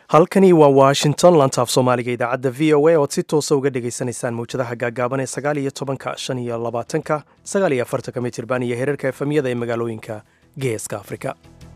halkani waa washington lantaaf soomaaliga idaacadda v o a ood si toosa uga dhagaysanaysaan mawjadaha gaagaaban ee sagaal iyo tobanka shan iyo labaatanka sagaal iyo afartanka mitirban iyo hereerka efamyada ee magaalooyinka geeska afrika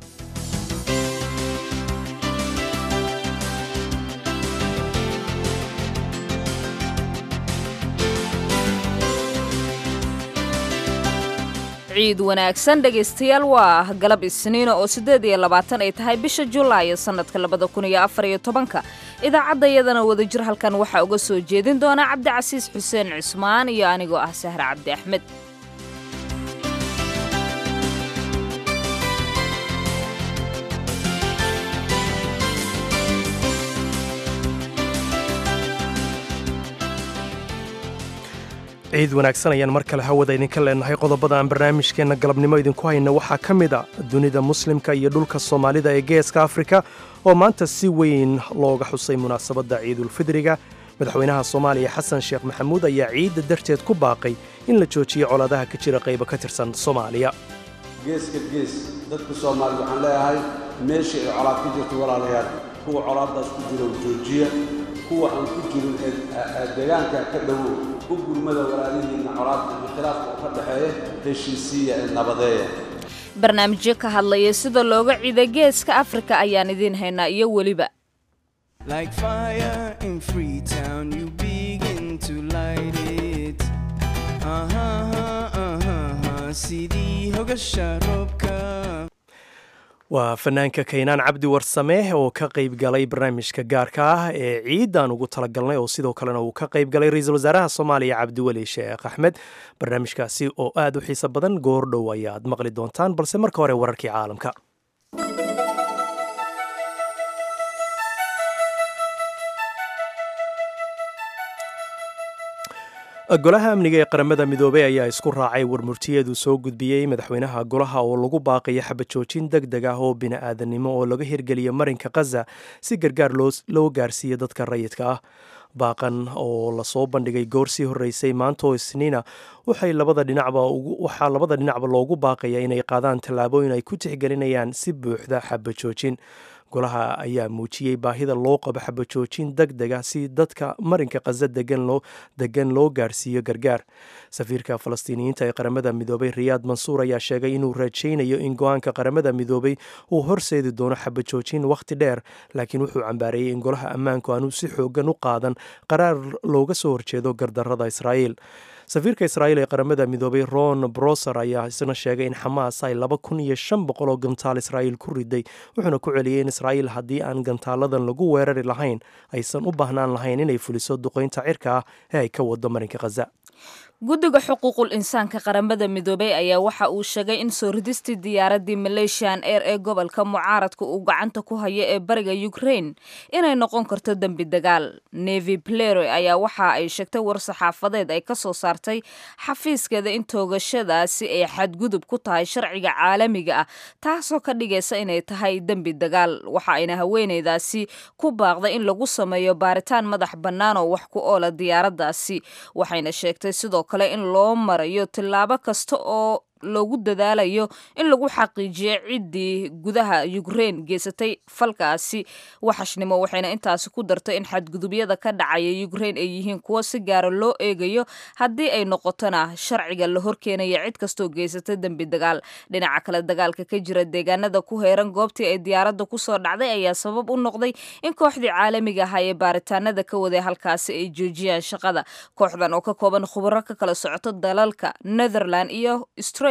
ciid wanaagsan dhegaystayaal waa galab isniina oo siddeed iyo labaatan ay tahay bisha julaay sannadka labada kun iyo afar iyo tobanka idaacadda iyadana wadajir halkan waxaa uga soo jeedin doona cabdicasiis xuseen cusmaan iyo anigoo ah sahre cabdi axmed ciid wanaagsan ayaan mar kale hawada idinka leenahay qodobada aan barnaamijkeenna galabnimo idinku hayna waxaa ka mid a dunida muslimka iyo dhulka soomaalida ee geeska afrika oo maanta si weyn looga xusay munaasabadda ciidulfidriga madaxweynaha soomaaliya xasan sheekh maxamuud ayaa ciidda darteed ku baaqay in la joojiyo colaadaha ka jira qaybo ka tirsan soomaaliya geeska gees dadka soomaaliya waxaan leeyahay meesha ay colaad ku jirto walaalayaal kuwa colaaddaas ku jiro joojiya kuwa aan ku jirin ee deegaanka ka dhowow u gurmada walaalihiinna colaadda iyo khilaafka u ka dhexeeya heshiisiiya ee nabadeeya barnaamijyo ka hadlaya sida looga ciida geeska afrika ayaan idiin haynaa iyo weliba Like fire in Freetown, you begin to light it. Uh-huh, uh-huh, uh-huh. sidii hogasha roobka waa fanaanka kaynaan cabdi warsame oo ka qayb galay barnaamijka gaarka ah ee ciidan ugu talagalnay oo sidoo kalena uu ka qayb galay ra-iisul wasaaraha soomaaliya cabdiweli sheekh axmed barnaamijkaasi oo aad u xiiso badan goordhow ayaad maqli doontaan balse marka hore wararkii caalamka golaha amniga ee qaramada midoobey ayaa isku raacay warmurtiyeedu soo gudbiyey madaxweynaha golaha oo lagu baaqaya xabajoojin deg deg ah oo bini'aadanimo oo laga hirgeliya marinka khaza si gargaar loo gaarsiiyo dadka rayidka ah baaqan oo lasoo bandhigay goor sii horreysay maantaoo isniina waxay labada dhinacba waxaa labada dhinacba loogu baaqaya inay qaadaan tallaabooyin ay ku tixgelinayaan si buuxda xabajoojin golaha ayaa muujiyey baahida loo qabo xabajoojin deg deg ah si dadka marinka khaza degan loo gaarsiiyo gargaar safiirka falastiiniyiinta ee qaramada midoobay riyaad mansuur ayaa sheegay inuu rajaynayo in go-aanka qaramada midoobay uu horseedi doono xabajoojin wakhti dheer laakiin wuxuu cambaareeyey in golaha ammaanku aanu si xoogan u qaadan qaraar looga soo horjeedo gardarrada israa'iil safiirka israa'iil ee qaramada midoobay ron broser ayaa isna sheegay in xamaas ay laba kun iyo shan boqol oo gantaal israa'iil ku riday wuxuuna ku celiyey in israa'iil haddii aan gantaaladan lagu weerari lahayn aysan u baahnaan lahayn inay fuliso duqaynta cirka ah ee ay ka wado marinka khaza guddiga xuquuqul insaanka qaramada midoobey ayaa waxa uu sheegay in soo ridistii diyaaradii malaysian eir ee gobolka mucaaradka uu gacanta ku hayo ee bariga ukrain inay noqon karto dembi dagaal nevi pleroy ayaa waxa ay sheegtay war saxaafadeed ay ka soo saartay xafiiskeeda in toogashadaasi ay xadgudub ku tahay sharciga caalamiga ah taasoo ka dhigaysa inay tahay dembi dagaal waxa ayna haweeneydaasi ku baaqday in lagu sameeyo baaritaan madax bannaan oo wax ku oola diyaaraddaasi waxayna sheegtay sidoo kale in loo marayo tillaabo kasta oo loogu dadaalayo in lagu xaqiijiyo ciddii gudaha ukrein geysatay falkaasi waxashnimo waxayna intaasi ku dartay in xadgudubyada ka dhacaya ukrein ay yihiin kuwo si gaara loo eegayo haddii ay noqotona sharciga la horkeenaya cid kastoo geysatay dembi dagaal dhinaca kale dagaalka ka jira deegaanada ku heeran goobtii ay diyaaradda kusoo dhacday ayaa sabab u noqday in kooxdii caalamiga ahaa ee baaritaanada ka waday halkaasi ay joojiyaan shaqada kooxdan oo ka kooban khubaro ka kala socoto dalalka netherland iyo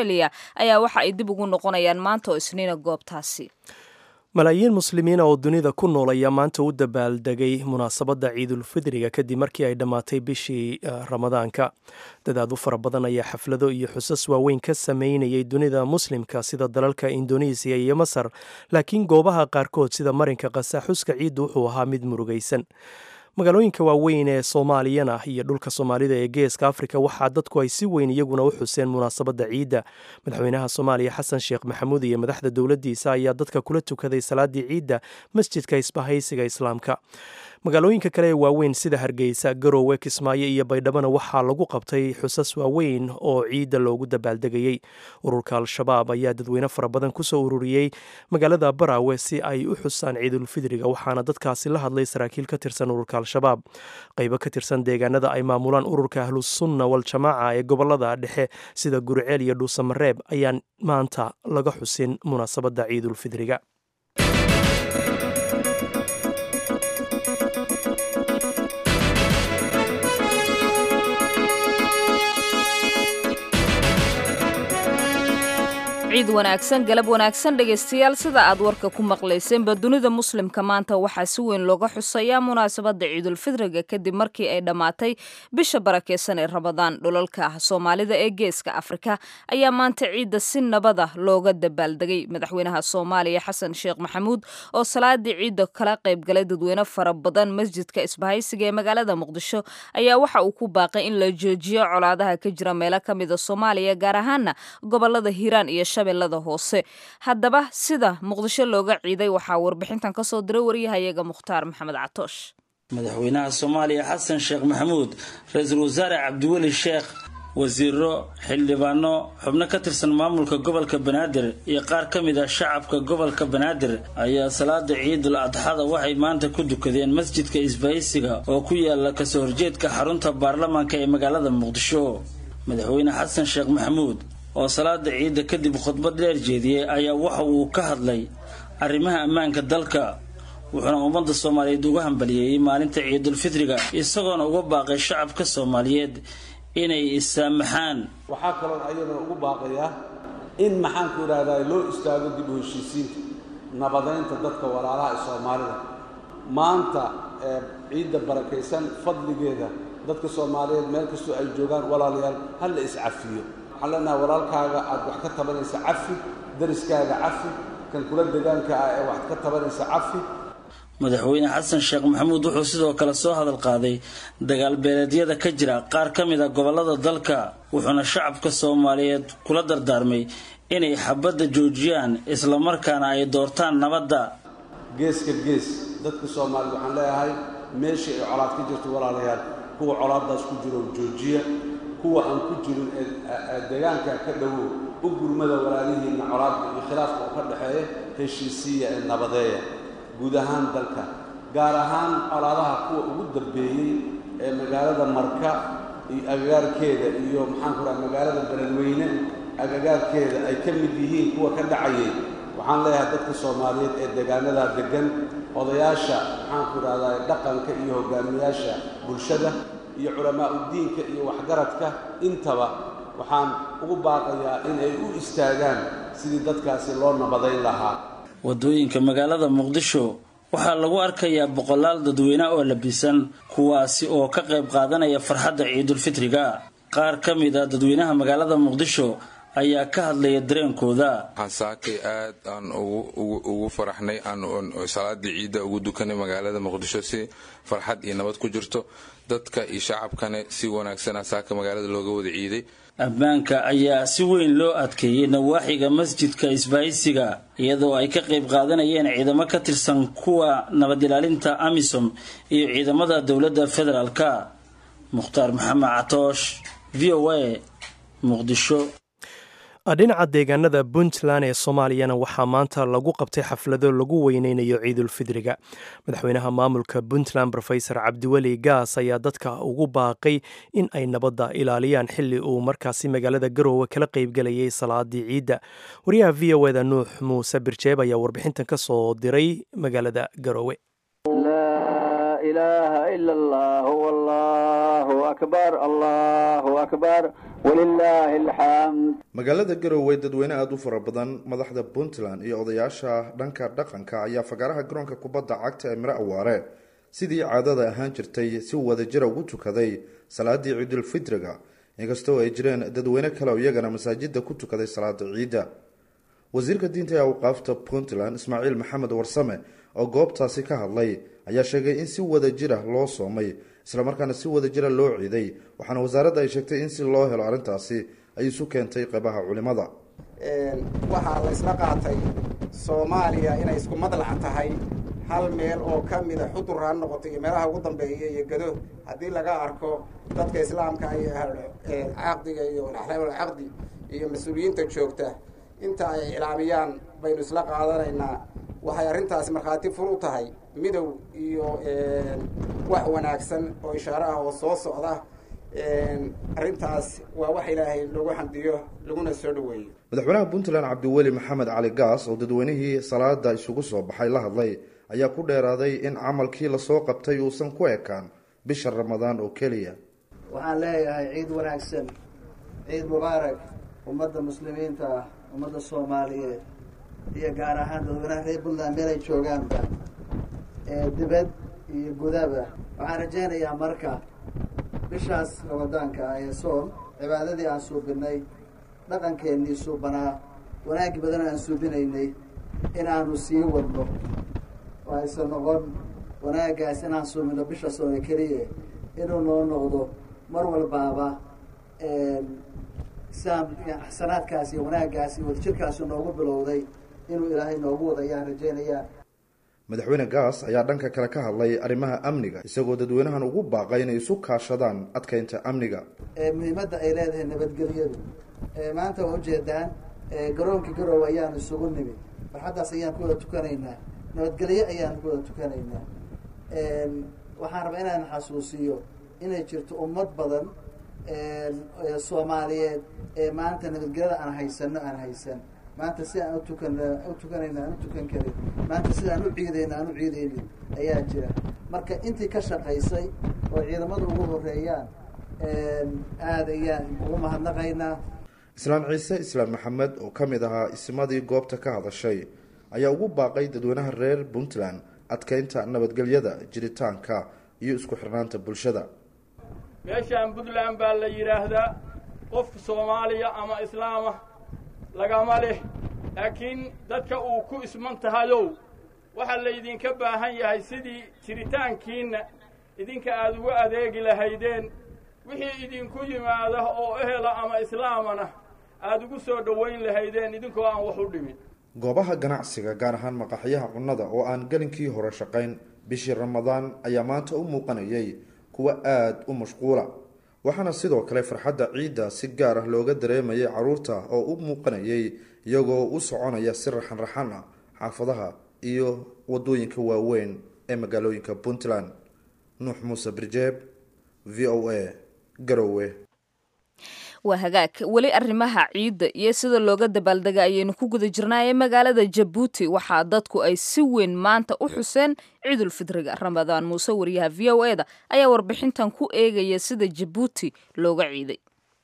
ayaa waxa ay dib ugu noqonayaan maanta oo isniina goobtaasi malaayiin muslimiina oo dunida ku nool ayaa maanta u dabaaldegay munaasabadda ciidulfidriga kadib markii ay dhammaatay bishii ramadaanka dadaad u fara badan ayaa xaflado iyo xusas waaweyn ka sameynayay dunida muslimka sida dalalka indonesiya iyo masar laakiin goobaha qaarkood sida marinka kasa xuska ciiddu wuxuu ahaa mid murugaysan magaalooyinka waaweyn ee soomaaliyana iyo dhulka soomaalida ee geeska afrika waxaa dadku ay si weyn iyaguna u xuseen munaasabadda ciidda madaxweynaha soomaaliya xasan sheekh maxamuud iyo madaxda dowladdiisa ayaa dadka kula tukaday salaadii ciidda masjidka isbahaysiga islaamka magaalooyinka kale ee waaweyn sida hargeysa garowe kismaayo iyo baydhabona waxaa lagu qabtay xusas waaweyn oo ciidda loogu dabaaldegayey ururka al-shabaab ayaa dadweyne fara badan kusoo ururiyey magaalada baraawe si ay u xusaan ciidulfidriga waxaana dadkaasi la hadlay saraakiil ka tirsan ururka al-shabaab qaybo ka tirsan deegaanada ay maamulaan ururka ahlusunna wal-jamaaca ee gobolada dhexe sida guriceel iyo dhuusamareeb ayaan maanta laga xusin munaasabadda ciidulfidriga ciid wanaagsan galab wanaagsan dhegaystayaal sida aad warka ku maqlayseenba dunida muslimka maanta waxaa si weyn looga xusayaa munaasabadda ciidulfidriga kadib markii ay dhammaatay bisha barakeysan ee rabadaan dhulalka soomaalida ee geeska afrika ayaa maanta ciidda si nabada looga dabaaldegay madaxweynaha soomaaliya xasan sheekh maxamuud oo salaadii ciidda kala qaybgalay dadweyne fara badan masjidka isbahaysiga ee magaalada muqdisho ayaa waxa uu ku baaqay in la joojiyo colaadaha ka jira meelo ka mida soomaaliya gaar ahaana gobolada hiiraan iyo shabeellada hoose haddaba sida muqdisho looga ciiday waxaa warbixintan kasoo diray waryahayaga mukhtaar maxamed catoosh madaxweynaha soomaaliya xasan sheekh maxamuud ra-iisul wasaare cabdiweli sheekh wasiiro xildhibaano xubno ka tirsan maamulka gobolka banaadir iyo qaar ka mid ah shacabka gobolka banaadir ayaa salaada ciidul adxada waxay maanta ku dukadeen masjidka isbahaysiga oo ku yaala kasoo horjeedka xarunta baarlamaanka ee magaalada muqdisho madaxweyne xasan sheekh maxamuud oo salaada ciidda kadib khudbad dheer jeediyey ayaa waxa uu ka hadlay arrimaha ammaanka dalka wuxuuna ummadda soomaaliyeed uga hambaliyeeyey maalinta ciidulfidriga isagoona uga baaqay shacabka soomaaliyeed inay issaamaxaan waxaa kaloon ayadana ugu baaqayaa in maxaanku idhahdaa loo istaago dib u heshiisiinta nabadaynta dadka walaalaha ee soomaalida maanta ee ciidda barakaysan fadligeeda dadka soomaaliyeed meel kastoo ay joogaan walaalayaal ha la iscafiyo waxaan leenahay walaalkaaga aad wax ka tabanaysa cafi dariskaaga cafi kan kula degaanka ah ee wax ka tabanaysa cafi madaxweyne xasan sheekh maxamuud wuxuu sidoo kale soo hadal qaaday dagaal beeleedyada ka jira qaar ka mid a gobolada dalka wuxuuna shacabka soomaaliyeed kula dardaarmay inay xabadda joojiyaan islamarkaana ay doortaan nabadda geeska gees dadka soomaaliyed waxaan leeyahay meeshii ay colaad ka jirto walaalayaal kuwa colaaddaas ku jiro joojiya kuwa aan ku jirin ee deegaanka ka dhowow u gurmada walaalihiinna colaadka iyo khilaafka oo ka dhexeeya heshiisiiya ee nabadeeya guud ahaan dalka gaar ahaan colaadaha kuwa ugu dambeeyey ee magaalada marka iyo agagaarkeeda iyo maxaanku raha magaalada beledweyne agagaarkeeda ay ka mid yihiin kuwa ka dhacayay waxaan leeyahay dadka soomaaliyeed ee deegaanadaa deggan odayaasha maxaanku idhahdaa dhaqanka iyo hogaamiyaasha bulshada iyo culamaauddiinka iyo waxgaradka intaba waxaan ugu baaqayaa in ay u istaagaan sidii dadkaasi loo nabadayn lahaa waddooyinka magaalada muqdisho waxaa lagu arkayaa boqolaal dadweyne oo labisan kuwaasi oo ka qayb qaadanaya farxadda ciidulfitriga qaar ka mid a dadweynaha magaalada muqdisho ayaa ka hadlaya dareenkooda waxaan saakay aad aan ugu faraxnay aan salaadii ciidda ugu dukanay magaalada muqdisho si farxad iyo nabad ku jirto dadka iyo shacabkane si wanaagsana saaka magaalada looga wada ciiday ammaanka ayaa si weyn loo adkeeyey nawaaxiga masjidka isbaahaysiga iyadoo ay ka qayb qaadanayeen ciidamo ka tirsan kuwa nabad ilaalinta amisom iyo ciidamada dowladda federaalka mukhtaar maxamed catoosh v o a muqdisho dhinaca deegaanada puntland ee soomaaliyana waxaa maanta lagu qabtay xaflado lagu weyneynayo ciidulfidriga madaxweynaha maamulka puntland rofesor cabdiweli gaas ayaa dadka ugu baaqay in ay nabadda ilaaliyaan xili uu markaasi magaalada garoowe kala qeybgelayay salaadii ciidda wariyaha v o eda nuux muuse birjeeb ayaa warbixintan ka soo diray magaalada garoowe magaalada garowe dadweyne aada u fara badan madaxda puntland iyo odayaasha dhanka dhaqanka ayaa fagaaraha garoonka kubadda cagta ee miro awaare sidii caadada ahaan jirtay si wadajira ugu tukaday salaadii ciidulfitriga inkastoo ay jireen dadweyne kale oo iyagana masaajida ku tukaday salaada ciidda wasiirka diinta ee awqaafta puntland ismaaciil maxamed warsame oo goobtaasi ka hadlay ayaa sheegay in si wada jira loo soomay islamarkaana si wada jira loo ciiday waxaana wasaaradda ay sheegtay in si loo helo arrintaasi ay isu keentay qeybaha culimada waxaa la ysla qaatay soomaaliya inay isku madlac tahay hal meel oo ka mida xudur ha noqoto iyo meelaha ugu dambeeya iyo gado haddii laga arko dadka islaamka iyo caqdiga iyo axlaamul caqdi iyo mas-uuliyiinta joogta inta ay iclaamiyaan baynu isla qaadanaynaa waxay arrintaasi markhaati fur u tahay midow iyo wax wanaagsan oo ishaare ah oo soo socda arrintaas waa wax ilaahay lagu xamdiyo laguna soo dhoweeyo madaxweynaha puntland cabdiweli maxamed cali gaas oo dadweynihii salaada isugu soo baxay la hadlay ayaa ku dheeraaday in camalkii lasoo qabtay uusan ku ekaan bisha ramadaan oo keliya waxaan leeyahay ciid wanaagsan ciid mubaarak ummadda muslimiinta ah ummadda soomaaliyeed iyo gaar ahaan dadweynaha reer puntland meelay joogaanba ee dibad iyo gudaba waxaan rajaynayaa marka bishaas ramadaanka ah ee soom cibaadadii aan suubinay dhaqankeennii suubanaa wanaagi badan aan suubinaynay inaanu sii wadno oo aysan noqon wanaagaas inaan suubino bisha soome keliya inuu noo noqdo mar walbaaba siaan axsanaadkaas iyo wanaaggaas iyo wadajirkaasi noogu bilowday inuu ilaahay noogu wada ayaan rajaynayaa madaxweyne gaas ayaa dhanka kale ka hadlay arrimaha amniga isagoo dadweynahan ugu baaqay inay isu kaashadaan adkeynta amniga muhiimadda ay leedahay nabadgelyadu maanta waa ujeedaan garoonkii garowe ayaan isugu nimid farxaddaas ayaan ku wada tukanaynaa nabadgelyo ayaan ku wada tukanaynaa waxaan rabaa inaan xasuusiyo inay jirto ummad badan soomaaliyeed ee maanta nabadgelyada aan haysano aan haysan maanta si aan utukan u tukanayna aan u tukan karin maanta sida aan u ciidayna aan u ciidaynin ayaa jira marka intii ka shaqaysay oo ciidamada ugu horeeyaan aada ayaan ugu mahadnaqaynaa islaan ciise islaan maxamed oo ka mid ahaa ismadii goobta ka hadashay ayaa ugu baaqay dadweynaha reer puntland adkeynta nabadgelyada jiritaanka iyo isku xirnaanta bulshada meeshaan puntland baa la yidhaahdaa qofka soomaaliya ama islaama lagama leh laakiin dadka uu ku isman tahayow waxaa laydinka baahan yahay sidii jiritaankiinna idinka aada ugu adeegi lahaydeen wixii idinku yimaada oo ehela ama islaamana aada ugu soo dhowayn lahaydeen idinkoo aan wax u dhimin goobaha ganacsiga gaar ahaan maqaxyaha cunnada oo aan gelinkii hore shaqayn bishii ramadaan ayaa maanta u muuqanayay kuwa aada u mashquula waxaana sidoo kale farxadda ciidda si gaar ah looga dareemayay carruurta oo u muuqanayay iyagoo u soconaya si raxan raxan ah xaafadaha iyo wadooyinka waaweyn ee magaalooyinka puntland nuux muuse birjeeb v o a garowe waa hagaag weli arrimaha ciidda iyo sida looga dabaaldega ayaynu ku guda jirnaa ee magaalada jabuuti waxaa dadku ay si weyn maanta u xuseen ciidulfidriga ramadaan muuse wariyaha v o e da ayaa warbixintan ku eegaya sida jabuuti looga ciiday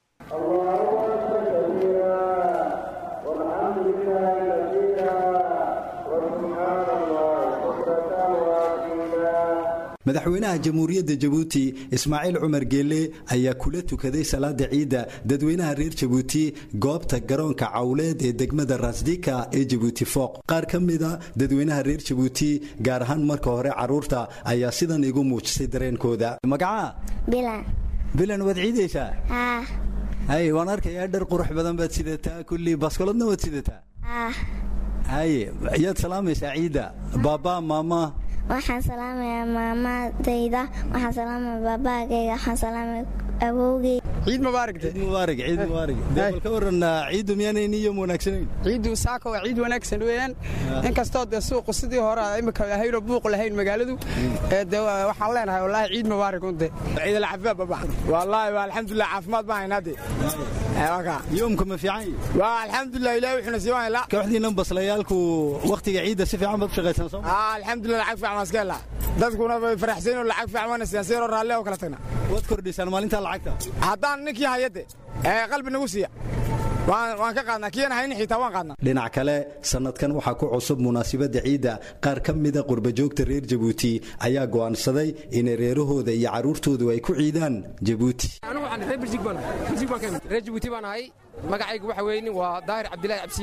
madaxweynaha jamhuuriyadda jabuuti ismaaciil cumar geelle ayaa kula tukaday salaada ciidda dadweynaha reer jabuuti goobta garoonka cawleed ee degmada rasdika ee jabuuti fooq qaar ka mida dadweynaha reer jabuuti gaar ahaan marka hore carruurta ayaa sidan igu muujisay dareenkooda magacaa bilan bilan waad ciidaysaa haa hay waan arkayaa dhar qurux badan baad sidataa kullii baskoladna waad sidataa haa haye yaad salaamaysaa ciidda baabaa maama waxaan salaamayaa maamadayda waxaan salaamaya baabaagayga waxaan salaamaya awowgay ciid mubaarak ciid mubaarak ciid mubaarak dee bal ka waran ciiddu miyaanay niyom wanaagsanayn ciiddu saaka waa ciid wanaagsan weeyaan inkastoo dee suuqu sidii hore imika ahaynoo buuq lahayn magaaladu dee waxaan leenahay wallaahi ciid mubaarak unde ciid alcaafimaad babax wallaahi waa alxamdulilah caafimaad baan haynaa dee yoomka ma fiican waa alxamdulilah ilahi wuxuuna sii waan kooxdiinan baslayaalku wakhtiga ciidda si fiican baad u shaqaysan soo alxamdulilah lacag fiican waan iska helaa dadkuna way faraxsayn oo lacag fiican waana sidaan sii raalli oo kala tagna waad kordhisaan maalintaa lacagta haddaan ninkii hayade ee qalbi nagu siiya waan ka qaadnaa kiyana hayni xitaa waan qaadnaa dhinac kale sannadkan waxaa ku cusub munaasabadda ciidda qaar ka mida qurbajoogta reer jabuuti ayaa go'aansaday inay reerahooda iyo carruurtoodu ay ku ciidaan jabuuti anigu waxaan reer birjig baan reer jabuuti baan ahay magacaygu waxa weeye waa daahir cabdilaahi cabsiye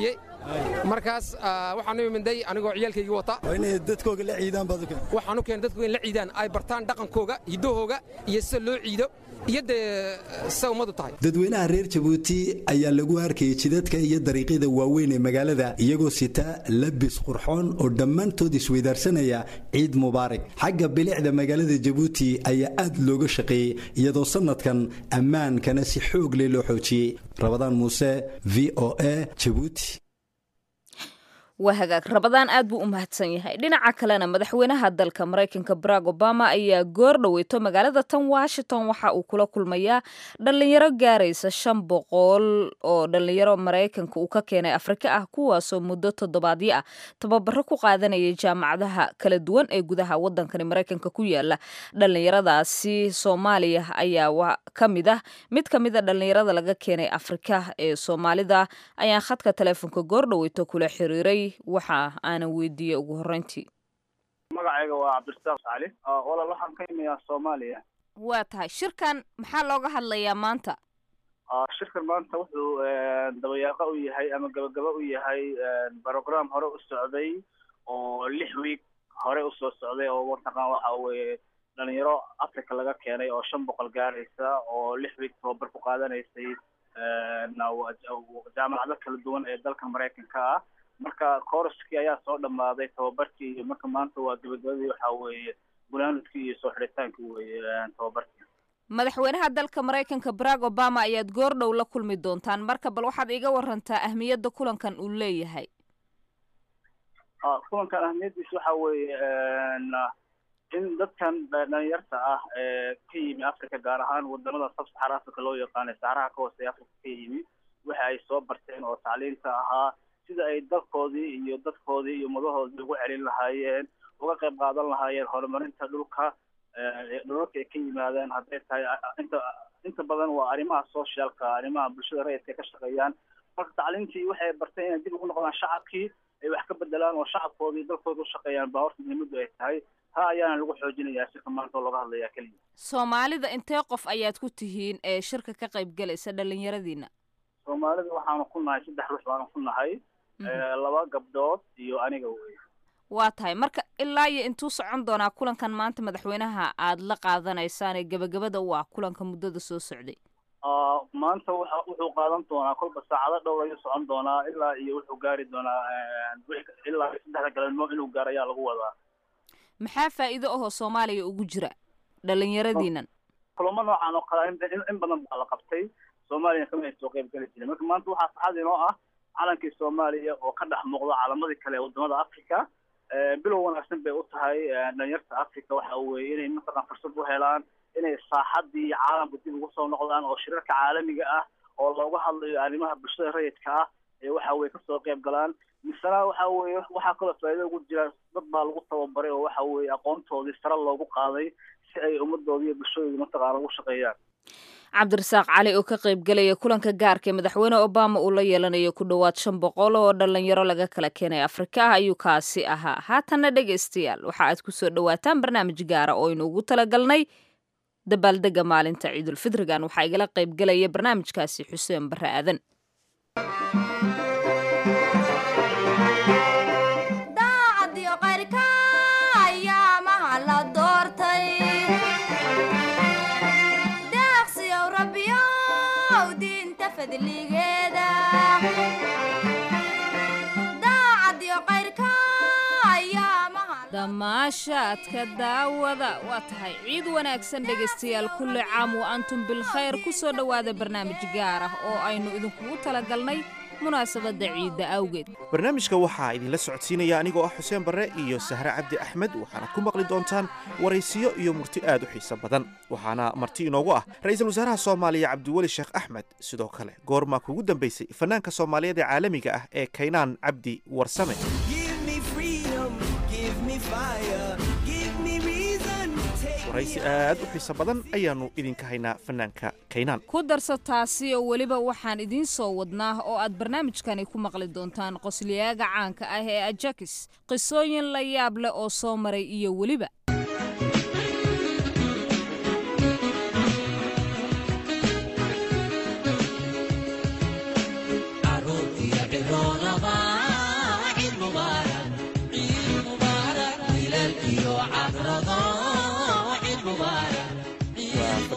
markaas waxaan u iminday anigoo ciyaalkaygii wata waa inay dadkooga la ciidaan baad u keen waxaan u keenay dadkooga in la ciidaan ay bartaan dhaqankooga hiddahooga iyo sida loo ciido iyo dee sida ummadu tahay dadweynaha reer jabuuti ayaa lagu arkayay jidadka iyo dariiqyada waaweyn ee magaalada iyagoo sita labis qurxoon oo dhammaantood isweydaarsanaya ciid mubaarak xagga bilicda magaalada jabuuti ayaa aad looga shaqeeyey iyadoo sannadkan ammaankana si xoog leh loo xoojiyey rabadaan muuse v o a jabuuti waa hagaag rabadaan aad buu u mahadsan yahay dhinaca kalena madaxweynaha dalka maraykanka barack obama ayaa goor dhoweyto magaalada tan washington waxa uu kula kulmayaa dhallinyaro gaaraysa shan boqol oo dhallinyaro maraykanka uu ka keenay afrika ah kuwaasoo muddo toddobaadyo ah tababaro ku qaadanayay jaamacadaha kala duwan ee gudaha wadankani maraykanka ku yaala dhallinyaradaasi soomaaliya ayaa ka mid ah mid ka mid a dhallinyarada laga keenay afrika ee soomaalida ayaan khadka taleefonka goor dhoweyto kula xiriiray waxa aanan weydiiyey ugu horreyntii magacayga waa cabdirasaaq cali walaal waxaan ka imiyaa soomaaliya waa tahay shirkan maxaa looga hadlayaa maanta shirkan maanta wuxuu dabayaaqo u yahay ama gabagaba u yahay brogram hore u socday oo lix wiig hore usoo socday oo mataqaan waxa weeye dhalinyaro africa laga keenay oo shan boqol gaaraysa oo lix wiig tababar ku qaadanaysay jaamacado kala duwan ee dalka maraykanka ah marka kooraskii ayaa soo dhammaaday tababarkii iyo marka maanta waa gabagabadii waxa weeye gunaanudkii iyo soo xidhitaankii weeye tababarkii madaxweynaha dalka maraykanka barack obama ayaad goor dhow la kulmi doontaan marka bal waxaad iga warantaa ahmiyadda kulankan uu leeyahay kulankan ahmiyaddiisa waxa weeye in dadkan dhalinyarta ah ee ka yimi africa gaar ahaan wadamada sabsaxara africa loo yaqaanay saxaraha ka hoose africa ka yimi waxa ay soo barteen oo tacliinta ahaa sida ay dalkoodii iyo dadkoodii iyo umadahoodii ugu celin lahaayeen uga qayb qaadan lahaayeen horumarinta dhulka dhulalka ay ka yimaadeen hadday tahay inta inta badan waa arrimaha socialka arrimaha bulshada rayidka ay ka shaqeeyaan marka tacliintii waxay barteen inay dib ugu noqdaan shacabkii ay wax ka bedelaan oo shacabkoodii dalkooda u shaqeeyaan baa horta muhiimaddu ay tahay taa ayaana lagu xoojinayaa shirka maanta oo looga hadlayaa keliya soomaalida intee qof ayaad ku tihiin ee shirka ka qayb galaysa dhalinyaradiina soomaalida waxaanu ku nahay saddex ruux baanu ku nahay laba gabdhood iyo aniga wey waa tahay marka ilaa iyo intuu socon doonaa kulankan maanta madaxweynaha aad la qaadanaysaan ee gebagabada u ah kulanka muddada soo socday maanta waxa wuxuu qaadan doonaa kolba saacado dhowr ayuu socon doonaa ilaa iyo wuxuu gaari doonaa ilaa saddexda galabnimo inuu gaaro ayaa lagu wadaa maxaa faa'iido ahoo soomaaliya ugu jira dhalinyaradiinan kulamo noocan oo kale in badan baa la qabtay soomaaliyana kama ay soo qayb geli jirin marka maanta waxaa saxad inoo ah calankii soomaaliya oo ka dhex muuqda calamadii kale ee wadamada africa bilow wanaagsan bay u tahay dhalinyarta africa waxa weeye inay mataqan fursad u helaan inay saaxadii caalamka dib ugu soo noqdaan oo shirarka caalamiga ah oo looga hadlayo arrimaha bulshada rayidka ah ee waxa weye kasoo qayb galaan misena waxa weeye waxaa kaloo faa'iido ugu jira dad baa lagu tababaray oo waxa weeye aqoontoodii sare loogu qaaday si ay ummadoodii iyo bulshadoodii mataqaana ugu shaqeeyaan cabdirasaaq cali oo ka qayb gelaya kulanka gaarka ee madaxweyne obama uu la yeelanayo ku dhowaad shan boqol oo dhalinyaro laga kala keenay afrika ah ayuu kaasi ahaa haatanna dhegaystayaal waxa aad ku soo dhowaataan barnaamij gaara oo aynu ugu talagalnay dabaaldega maalinta ciidulfidrigan waxaa igala qayb gelaya barnaamijkaasi xuseen barre aadan damaashaadka daawada waa tahay ciid wanaagsan dhegaystayaal kulli caam wa antum bilkhayr ku soo dhowaada barnaamij gaar ah oo aynu idinkugu talagalnay munaasabadda ciidda awgeed barnaamijka waxaa idinla socodsiinaya anigoo ah xuseen barre iyo sahre cabdi axmed waxaana ku maqli doontaan waraysiyo iyo murti aad u xiiso badan waxaana marti inoogu ah ra-iisul wasaaraha soomaaliya cabdiweli sheekh axmed sidoo kale goormaa kugu dambaysay fanaanka soomaaliyeed ee caalamiga ah ee kaynaan cabdi warsame waraysi aad u xiiso badan ayaannu idinka haynaa fanaanka kaynaan ku darso taasi oo weliba waxaan idiin soo wadnaa oo aad barnaamijkani ku maqli doontaan qosliyaaga caanka ah ee ajakis qisooyin la yaab leh oo soo maray iyo weliba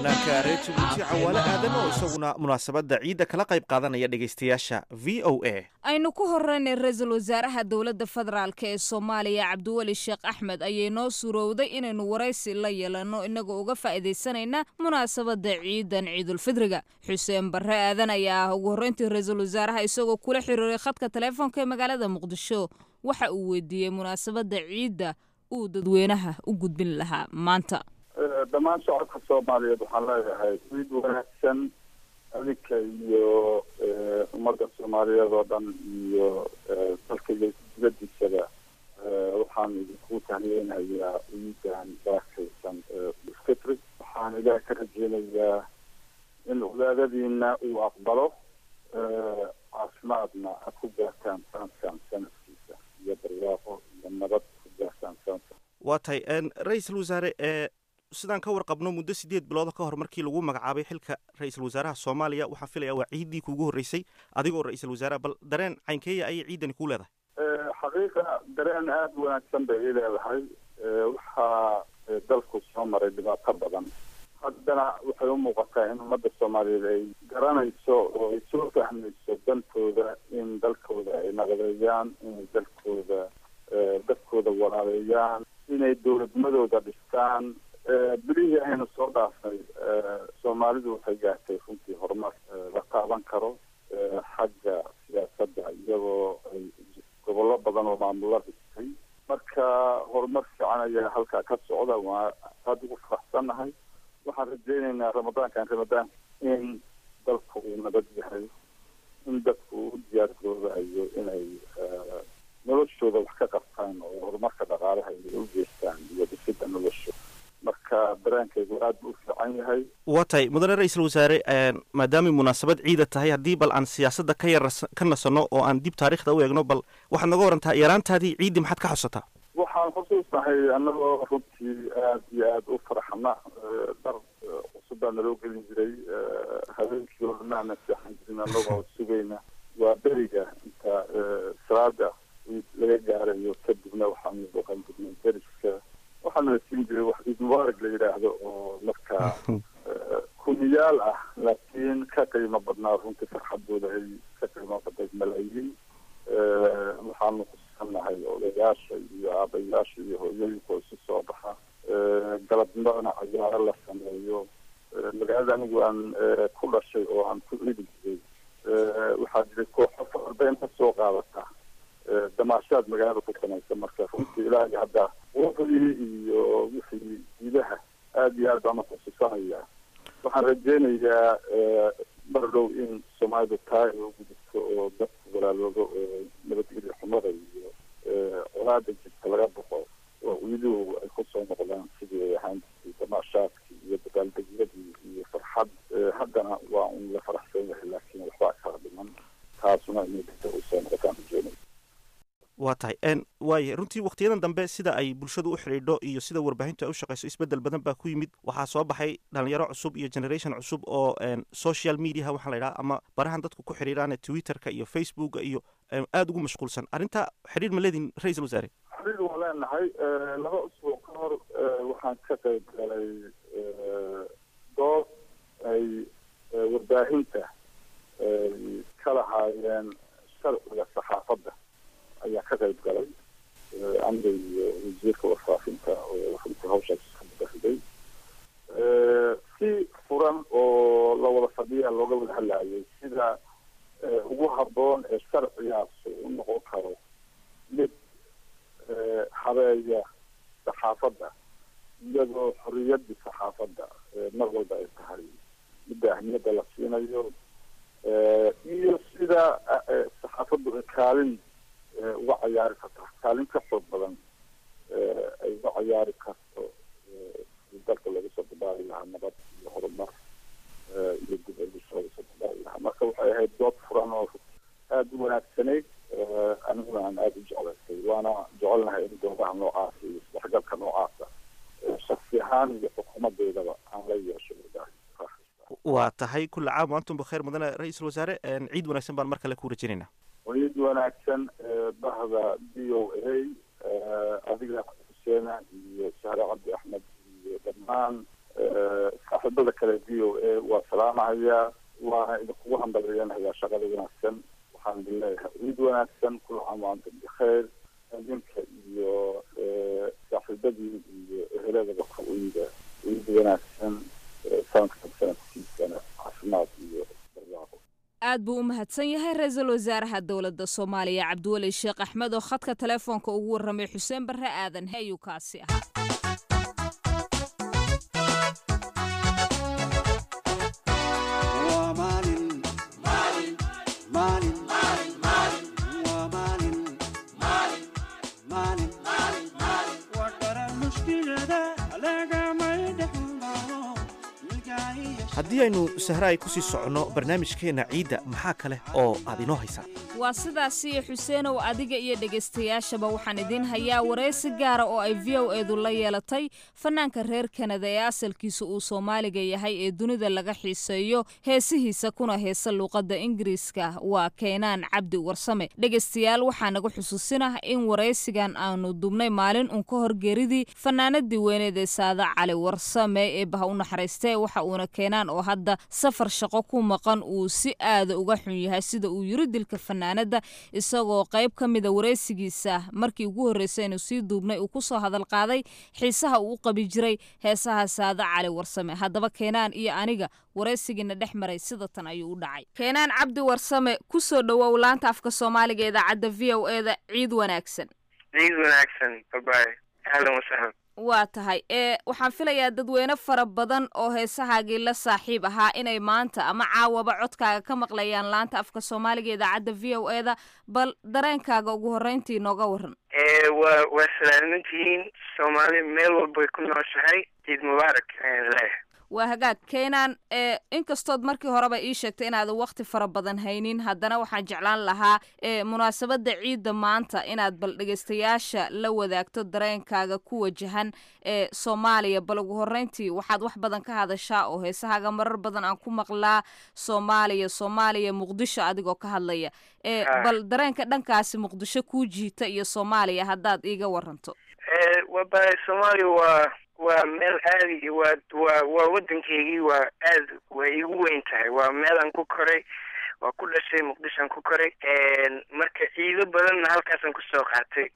fanaanka reer jabuuti cawaale aadan oo isaguna munaasabadda ciidda kala qayb qaadanaya dhegaystayaasha v o a aynu ku horeynay ra-iisul wasaaraha dowladda federaalk ee soomaaliya cabdiweli sheekh axmed ayay noo suurowday inaynu waraysi la yeelanno inagoo uga faa'iidaysanayna munaasabadda ciidan ciidulfidriga xuseen barre aadan ayaa ah ugu horreyntii ra-iisul wasaaraha isagoo kula xiriiray khadka taleefoonka ee magaalada muqdisho waxa uu weydiiyey munaasabadda ciidda uu dadweynaha u gudbin lahaa maanta dhammaan shacabka soomaaliyeed waxaan leeyahay ciid wanaagsan adinka iyo ummadda soomaaliyeed oo dhan iyo dalka iyo dibadiisaba waxaan idinku tahniyeynayaa ciidan barakaysan fitri waxaan ilaah ka rajeynayaa in wadaadadiina uu aqbalo caafimaadna aad ku gaartaan sanadkan sanadkiisa iyo barwaaqo iyo nabad ku gaartaan sanadkan waa tahay ra-iisul wasaare ee sidaan ka warqabno muddo sideed bilooda ka hor markii lagu magacaabay xilka ra-iisul wasaaraha soomaaliya waxaan filaya waa ciiddii kuugu horreysay adigoo ra-iisul wasaaraha bal dareen caynkeeya ayay ciidani kuu leedahay xaqiiqa dareen aada u wanaagsan bay ii leedahay waxaa dalku soo maray dhibaato badan haddana waxay u muuqataa in ummadda soomaaliyeed ay garanayso oo ay soo fahmayso dantooda in dalkooda ay naqdeeyaan inay dalkooda dadkooda walaaleeyaan inay dowladnimadooda dhistaan bilihii aynu soo dhaafnay soomaalidu waxay gaartay runtii horumar la taaban karo xagga siyaasadda iyagoo ay gobollo badan oo maamulo dhistay marka horumar fiican ayaa halkaa ka socda waa aada ugu faraxsannahay waxaan rajeyneynaa ramadaankan ramadaan in dalku uu nabad yahay in dadku u diyaar garoobayo inay noloshooda wax ka qabtaan oo horumarka dhaqaalaha inay u geystaan iyo dhisidda nolosha marka dareenkaygu aada buu u fiican yahay waa tahay mudane ra-iisul wasaare maadaamay munaasabad ciida tahay haddii bal aan siyaasadda ka yar ka nasanno oo aan dib taariikhda u eegno bal waxaad naga warantaa yaraantaadii ciiddii maxaad ka xusataa waxaan xusuusnahay annagoo runtii aada iyo aada u faraxna dhar cusub baa naloo gelin jiray habeenkii oranaana seexan jirin annagoo sugayna waa beriga inta salaada laga gaarayo kadibna waxaanu boqan jirnay deriska waxaana la siin jiray wax ciid mubaarak la yidhaahdo oo markaa kuniyaal ah laakiin ka qiimo badnaa runtii farxadooda ay ka qiimo badnayd malaayiin waxaanu kusannahay odayaasha iyo aabayaasha iyo hooyooyinka oo isu soo baxa galabnimona cayaaro la sameeyo magaalada anigu aan ku dhashay oo aan ku ciidi jiray waxaa jiray kooxo farbeyn ka soo qaadata damaashaad magaalada ku samaysa marka runtii ilaahay hadda waqdii iyo wixii gudaha aada iyo aad baan uxusuusanaya waxaan rajeynayaa mar dhow in soomaalidu taa ay u gudubto oo dadku walaaloobo oo nabadgelyo xumada iyo colaada jirta laga boqo oo ciiduhu ay kusoo noqdaan sidii ay ahaan jirtay damaashaadkii iyo dabaaldegyadii iyo farxad haddana waa un la faraxsan yahay laakiin waxbaa kala dhiman taasuna inay dadka usoo noqotaan rajeynaya waa tahay waaya runtii wakhtiyadan dambe sida ay bulshadu u xidhiidho iyo sida warbaahintu ay u shaqayso isbeddel badan baa ku yimid waxaa soo baxay dhalinyaro cusub iyo generation cusub oo social mediaha waxaa la yidhaha ama barahan dadku ku xidhiidhaan twitterka iyo facebooka iyo aada ugu mashquulsan arrinta xidhiir ma leedin ra-iisul wasaare xidhiir waa leenahay laba usbuuc ka hor waxaan ka qayb galay dood ay warbaahinta ka lahaayeen sharciga saxaafadda ayaa ka qayb galay aniga iyo wasiirka warfaafinta oo runtii hawshaas ka mudahday si furan oo la wada fadhiya looga wada hadlaayay sida ugu habboon ee sharcigaas u noqon karo mid habeeya saxaafadda iyadoo xorriyaddii saxaafadda mar walba ay tahay midda ahmiyadda la siinayo iyo sida saxaafaddu kaalin uga cayaari karto kaalin ka xoog badan ay uga cayaari karto dalka lagu soo dabaali lahaa nabad iyo horumar iyo dib elis lagu soo dabaali lahaa marka waxay ahayd dood furan oo aada u wanaagsanayd aniguna aan aada u jeclaystay waana jecelnahay in doodaha noocaasa iyo isdhexgalka noocaasa shaksi ahaan iyo xukuumadeedaba aan la yeesho waa tahay kulla caam wa antum bakheer mudane ra-iisul wasaare ciid wanaagsan baan mar kale ku rajinaynaa ciid wanaagsan bahda d o a adiga xuseena iyo sahre cabdi axmed iyo dhammaan saaxiibada kale v o a waa salaamahayaa waana idinkugu hambaliyanayaa shaqada wanaagsan waxaan idin leeyahay ciid wanaagsan kula amaanta bikheer adinka iyo saaxiibadii iyo eheladaba ka ciida ciid wanaagsan sanadkan sanadkiisana caafimaad iyo barwaaqo aad buu u mahadsan yahay ra-iisul wasaaraha dowladda soomaaliya cabdiweli sheekh axmed oo khadka telefoonka ugu warramay xuseen barre aadan ayuu kaasi ahaa haddii aynu sahraay ku sii soconno barnaamijkeenna ciidda maxaa kale oo aad inoo haysaa waa sidaasiyo xuseenow adiga iyo dhegaystayaashaba waxaan idiin hayaa waraysi gaara oo ay v o eedu la yeelatay fanaanka reer kanada ee asalkiisa uu soomaaliga yahay ee dunida laga xiiseeyo heesihiisa kuna heesa luuqadda ingiriiska waa keenaan cabdi warsame dhegaystayaal waxaa naga xusuusinah in waraysigan aanu dubnay maalin uun ka hor geeridii fanaanadii weyneed ee saada cali warsame ee baha u naxariistee waxa uuna keenaan oo hadda safar shaqo ku maqan uu si aada uga xun yahay sida uu yiri dilka fanaanada isagoo qayb ka mida waraysigiisa markii ugu horreysay inuu sii duubnay uu kusoo hadal qaaday xiisaha uu u qabi jiray heesaha saada cali warsame haddaba keenaan iyo aniga waraysigiina dhex maray sida tan ayuu u dhacay keenaan cabdi warsame kusoo dhowow laanta afka soomaaliga ee idaacadda v o e da ciid wanaagsan ciid wanaagsan babaay ahlan wasahlan waa tahay ee waxaan filayaa dadweyne fara badan oo heesahaagii la saaxiib ahaa inay maanta ama caawaba codkaaga ka maqlayaan laanta afka soomaaliga idaacadda v o e da bal dareenkaaga ugu horreyntii nooga waran waa waa salaamantihiin soomaali meel walbay ku nooshahay ciid mubaarak ayaan leeyahay waa hagaag keenaan ee inkastood markii horeba ii sheegtay inaadan wakti fara badan haynin haddana waxaan jeclaan lahaa ee munaasabadda ciidda maanta inaad bal dhegaystayaasha la wadaagto dareenkaaga ku wajahan ee soomaaliya bal ugu horreyntii waxaad wax badan ka hadashaa oo heesahaaga marar badan aan ku maqlaa soomaaliya soomaaliya muqdisho adigoo ka hadlaya ee bal dareenka dhankaasi muqdisho kuu jiita iyo soomaaliya haddaad iiga waranto waba soomaaliya waa waa meel aadi waa waa waa waddankeygii waa aad way igu weyn tahay waa meelaan ku koray waa ku dhashay muqdishoan ku koray marka ciido badanna halkaasaan kusoo qaatay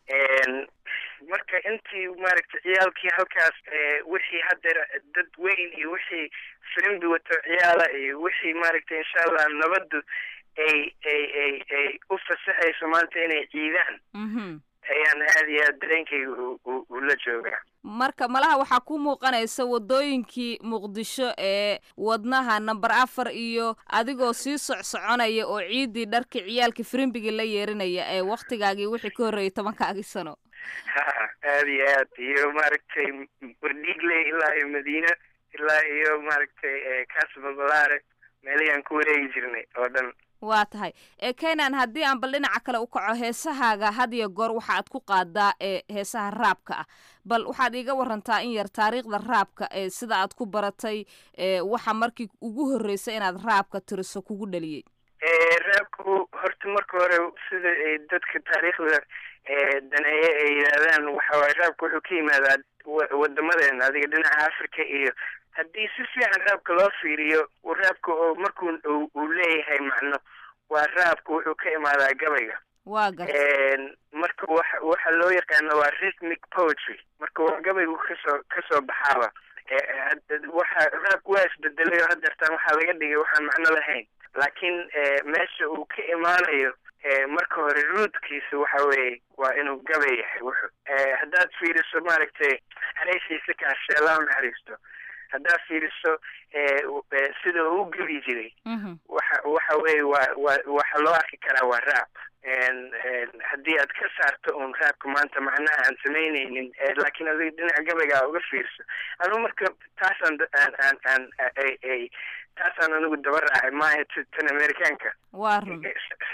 marka intii maaragtay ciyaalkii halkaas wixii haddeer dad weyn iyo wixii filimbi wato ciyaala iyo wixii maaragtay insha allah nabaddu ay ay ay ay u fasaxayso maanta inay ciidaan ayaan aad iyo aad dareenkayga ula joogaa marka malaha waxaa ku muuqanaysa wadooyinkii muqdisho ee wadnaha namber afar iyo adigoo sii socsoconaya oo ciidii dharkii ciyaalkii firimbigii la yeerinaya ee waktigaagii wixii ka horreeyay tobankaagii sano ha aad iyo aad iyo maaragtay wardhiigle ilaa iyo madiina ilaa iyo maaragtay casababalaare meelihii ku wareegi jirnay oo dhan waa tahay ee kenan haddii aan bal dhinaca kale u kaco heesahaaga had iyo goor waxa aad ku qaadaa ee heesaha raabka ah bal waxaad iiga warantaa in yar taariikhda raabka ee sida aad ku baratay ee waxa markii ugu horreysay inaad raabka tiriso kugu dhaliyey raabku horta marka hore sida ay dadka taariikhda daneeye ay yidhaahdaan waxawaay raabka wuxuu ka yimaadaa wadamadeena adiga dhinaca africa iyo haddii si fiican raabka loo fiiriyo raabka oo markuu uu leeyahay macno waa raabka wuxuu ka imaadaa gabayga waa gar marka waxa waxa loo yaqaano waa rhythmic poetry marka waa gabaygu kasoo kasoo baxaaba waxa raabka waa isbedelay oo haddeertaan waxaa laga dhigay waxaan macno lahayn laakiin meesha uu ka imaanayo marka hore ruudkiisa waxa weeye waa inuu gabay yahay wuxu haddaad fiiriso maaragtay hareysiisa kaashe allah naxariisto haddaad fiiriso sida uu gebi jiray waxa waxa weeye waa waa waxa loo arki karaa waa raab haddii aad ka saarto uun raabka maanta macnaha aan samaynaynin laakiin adiga dhinaca gabaygaa uga fiirso anu marka taasaan aan aan aan ay ay taasaan anigu daba raacay maaha tan amerikaanka waa run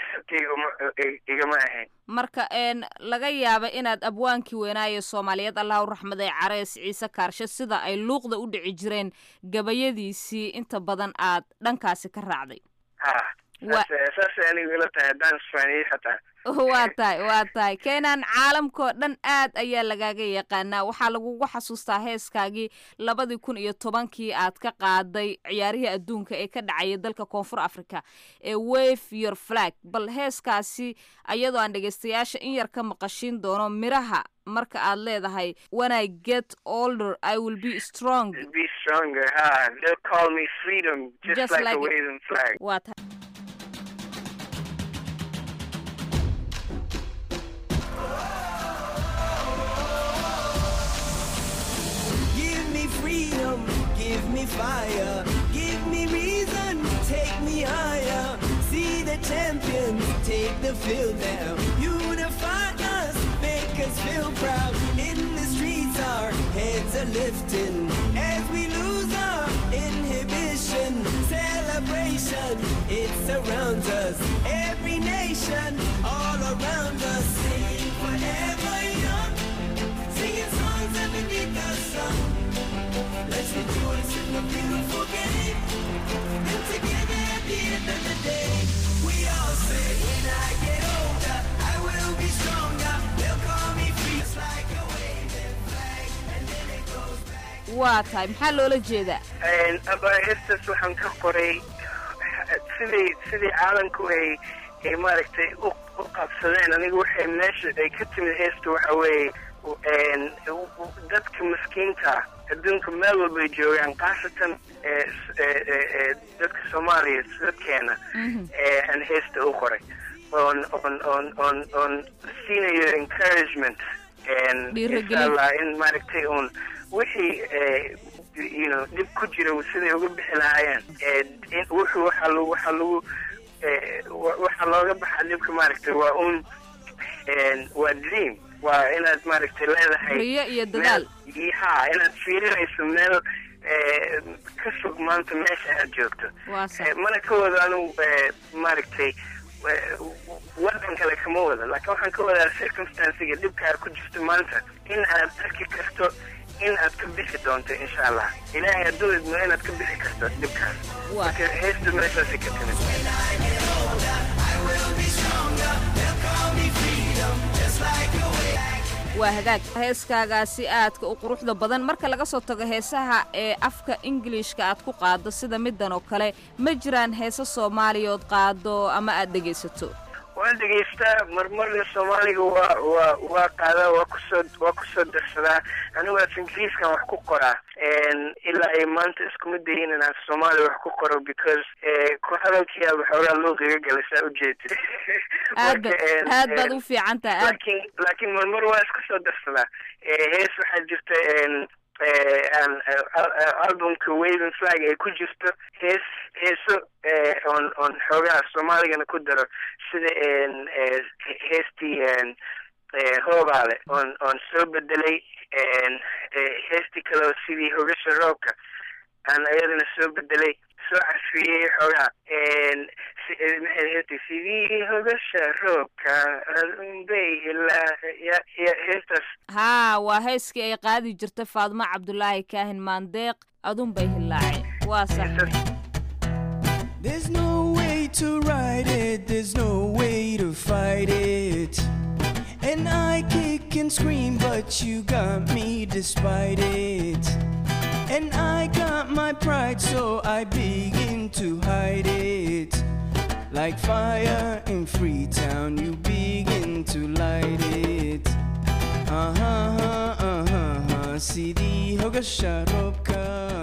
igama ahayn marka een laga yaaba inaad abwaankii weynaaye soomaaliyeed allah u raxmaday carees ciise kaarshe sida ay luuqda u dhici jireen gabayadiisii inta badan aad dhankaasi ka raacday ha saasay anigu ila tahay haddaan isfaaniyey xataa waa tahay waa tahay keenan caalamkao dhan aad ayaa lagaaga yaqaanaa waxaa lagugu xasuustaa heeskaagii labadii kun iyo tobankii aad ka qaaday ciyaarihii adduunka ee ka dhacaya dalka koonfur africa ee wave your flag bal heeskaasi ayadoo aan dhegeystayaasha in yar ka maqashiin doono miraha marka aad leedahay when i get older i will be strong Be stronger, huh? They'll call me freedom, just, Just like, like a it. waving flag. waa tahay Give me freedom, give me fire, give me reason, take me higher. See the champions take the field now. Unify us, make us feel proud. In the streets, our heads are lifting as we lose our inhibition. Celebration, it surrounds us. Every nation, all around us, sing forever young. Singing songs underneath the sun. Let's rejoice in the beautiful game. And together at the end of the day, we all say, when I get older, I will be stronger. They'll call me free. It's like a waving flag, and then it goes back. waa tahay maxaa loola jeedaa abaahirtaas waxaan ka qoray sidii sidii caalamku ay ay maaragtay u u qabsadeen aniga waxay meesha ay ka timid heesta waxa weeye een, u- u- dadka maskiinta ah adduunka meel walba ay joogaan khaasatan ee s- ee- ee- ee dadka soomaaliya dadkeena ee aan heesta u qoray oon oon oon oon oon siinayo encouragement een, Dhiirigelin. insha allah in maaragtay uun wixii ee, you know dhib ku jira siday uga bixi lahaayeen ee, in wuxuu waxaa lagu waxaa lagu ee, wa- waxaa looga baxaa dhibka maaragtay waa un een, waa dream waa inaad maaragtay leedahay riyo iyo dadaal meel- ha inaad fiirinayso meel ee, ka fog maanta meesha aad joogto waa sax Eh, mana ka wado anu eh, maaragtay eh, wadan kale kama wado laakiin waxaan ka wadaa circumstancega dhibka aad ku jirto maanta in aad arki karto in aad ka bixi doonto insha allah ilaahay hadduu idmo inaad ka bixi karto dhibkaas marka heesta meeshaasi ka timid waa hagaag heeskaagaasi aadka u quruxda badan marka laga soo tago heesaha ee afka ingiliishka aad ku qaado sida middan oo kale ma jiraan heese soomaaliya ood qaado ama aad dhegaysato waan dhegaystaa marmarna soomaaliga waa waa waa qaadaa waa kusoo waa kusoo darsadaa anigu af ingiriiskan wax ku qoraa Een, ilaa ay maanta iskuma dayin inaan soomaali wax ku qoro because eh, ku hadalkiyaa waxoogaa luuqiga galay saa ujeedid aad ba- Marka, een, aad baad een, u fiican tahay aad laakiin laakiin marmar waa iska soo darsadaa Eh, hees waxaa jirta een, eh, aan eh, al- eh, albumka waving flag ay ku jirto hees heeso eh, oon oon xoogaha soomaaligana ku daro sida een, eh, he- heestii een, eh, hoobaale oon oon soo bedelay een, eh, heestii kale oo sidii hogasha roobka aan ayadana soo bedelay soo casfiyey xoogaha een, si- eh, maxay heestii sidii hogasha roobka adunbay ilaa ya ya heestaas haa waa heeskii ay qaadi jirtay faadmo cabdulaahi kaahin maandeeq adun bay hilaaceen waa sax There's no way to ride it, there's no way to fight it. And I kick and scream, but you got me despite it. And I got my pride, so I begin to hide it. Like fire in Freetown, you begin to light it. Uh huh, uh huh, uh huh. CD Hoga Sharobka.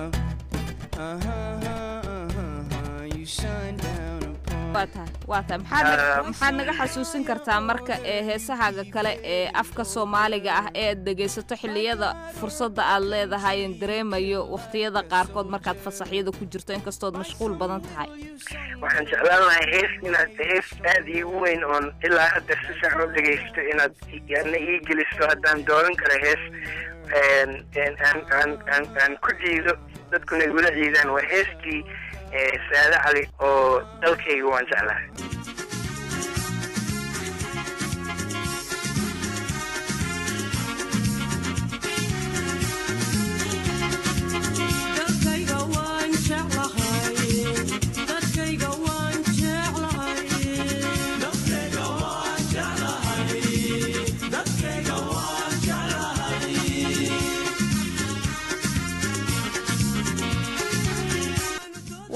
Uh huh, uh huh, uh, you shine down upon. waa tahay waa tahay maxaad naga- maxaad naga xasuusin kartaa marka ee heesahaaga kale ee afka soomaaliga ah ee aad dhegaysato xilliyada fursadda aad leedahay en dareemayo wakhtiyada qaarkood markaad fasaxyada ku jirto inkastood mashquul badan tahay waxaan jeclaan lahay hees inaad hees aada iigu weyn oon ilaa hadda si fiican u dhegaysto inaad yana ii geliso haddaan dooran karo hees een, een, aan aan aan aan ku ciido dadkuna igula ciidaan waa heestii eh, saade cali oo dalkayga waan jeclahay dadkayga waan jeclahay dadkayga waan jeclahay dadkayga waan jeclahay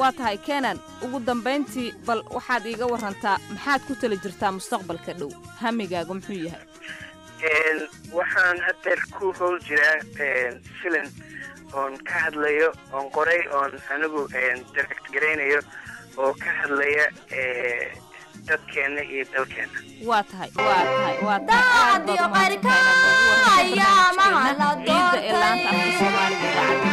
waa tahay kenan ugu dambayntii bal waxaad iiga warantaa maxaad ku tala jirtaa mustaqbalka dhow hamigaaga muxuu yahay Een, waxaan haddeer ku howl jiraa een, filim oon ka hadlayo oon qoray oon anigu een, direct garaynayo oo ka hadlaya ee, dadkeena iyo dalkeena waa tahay waa tahay waa tahay aad baad umahadsantahay inaad noogu warantay barnaamijkeena ciidda ee laanta afka soomaaliga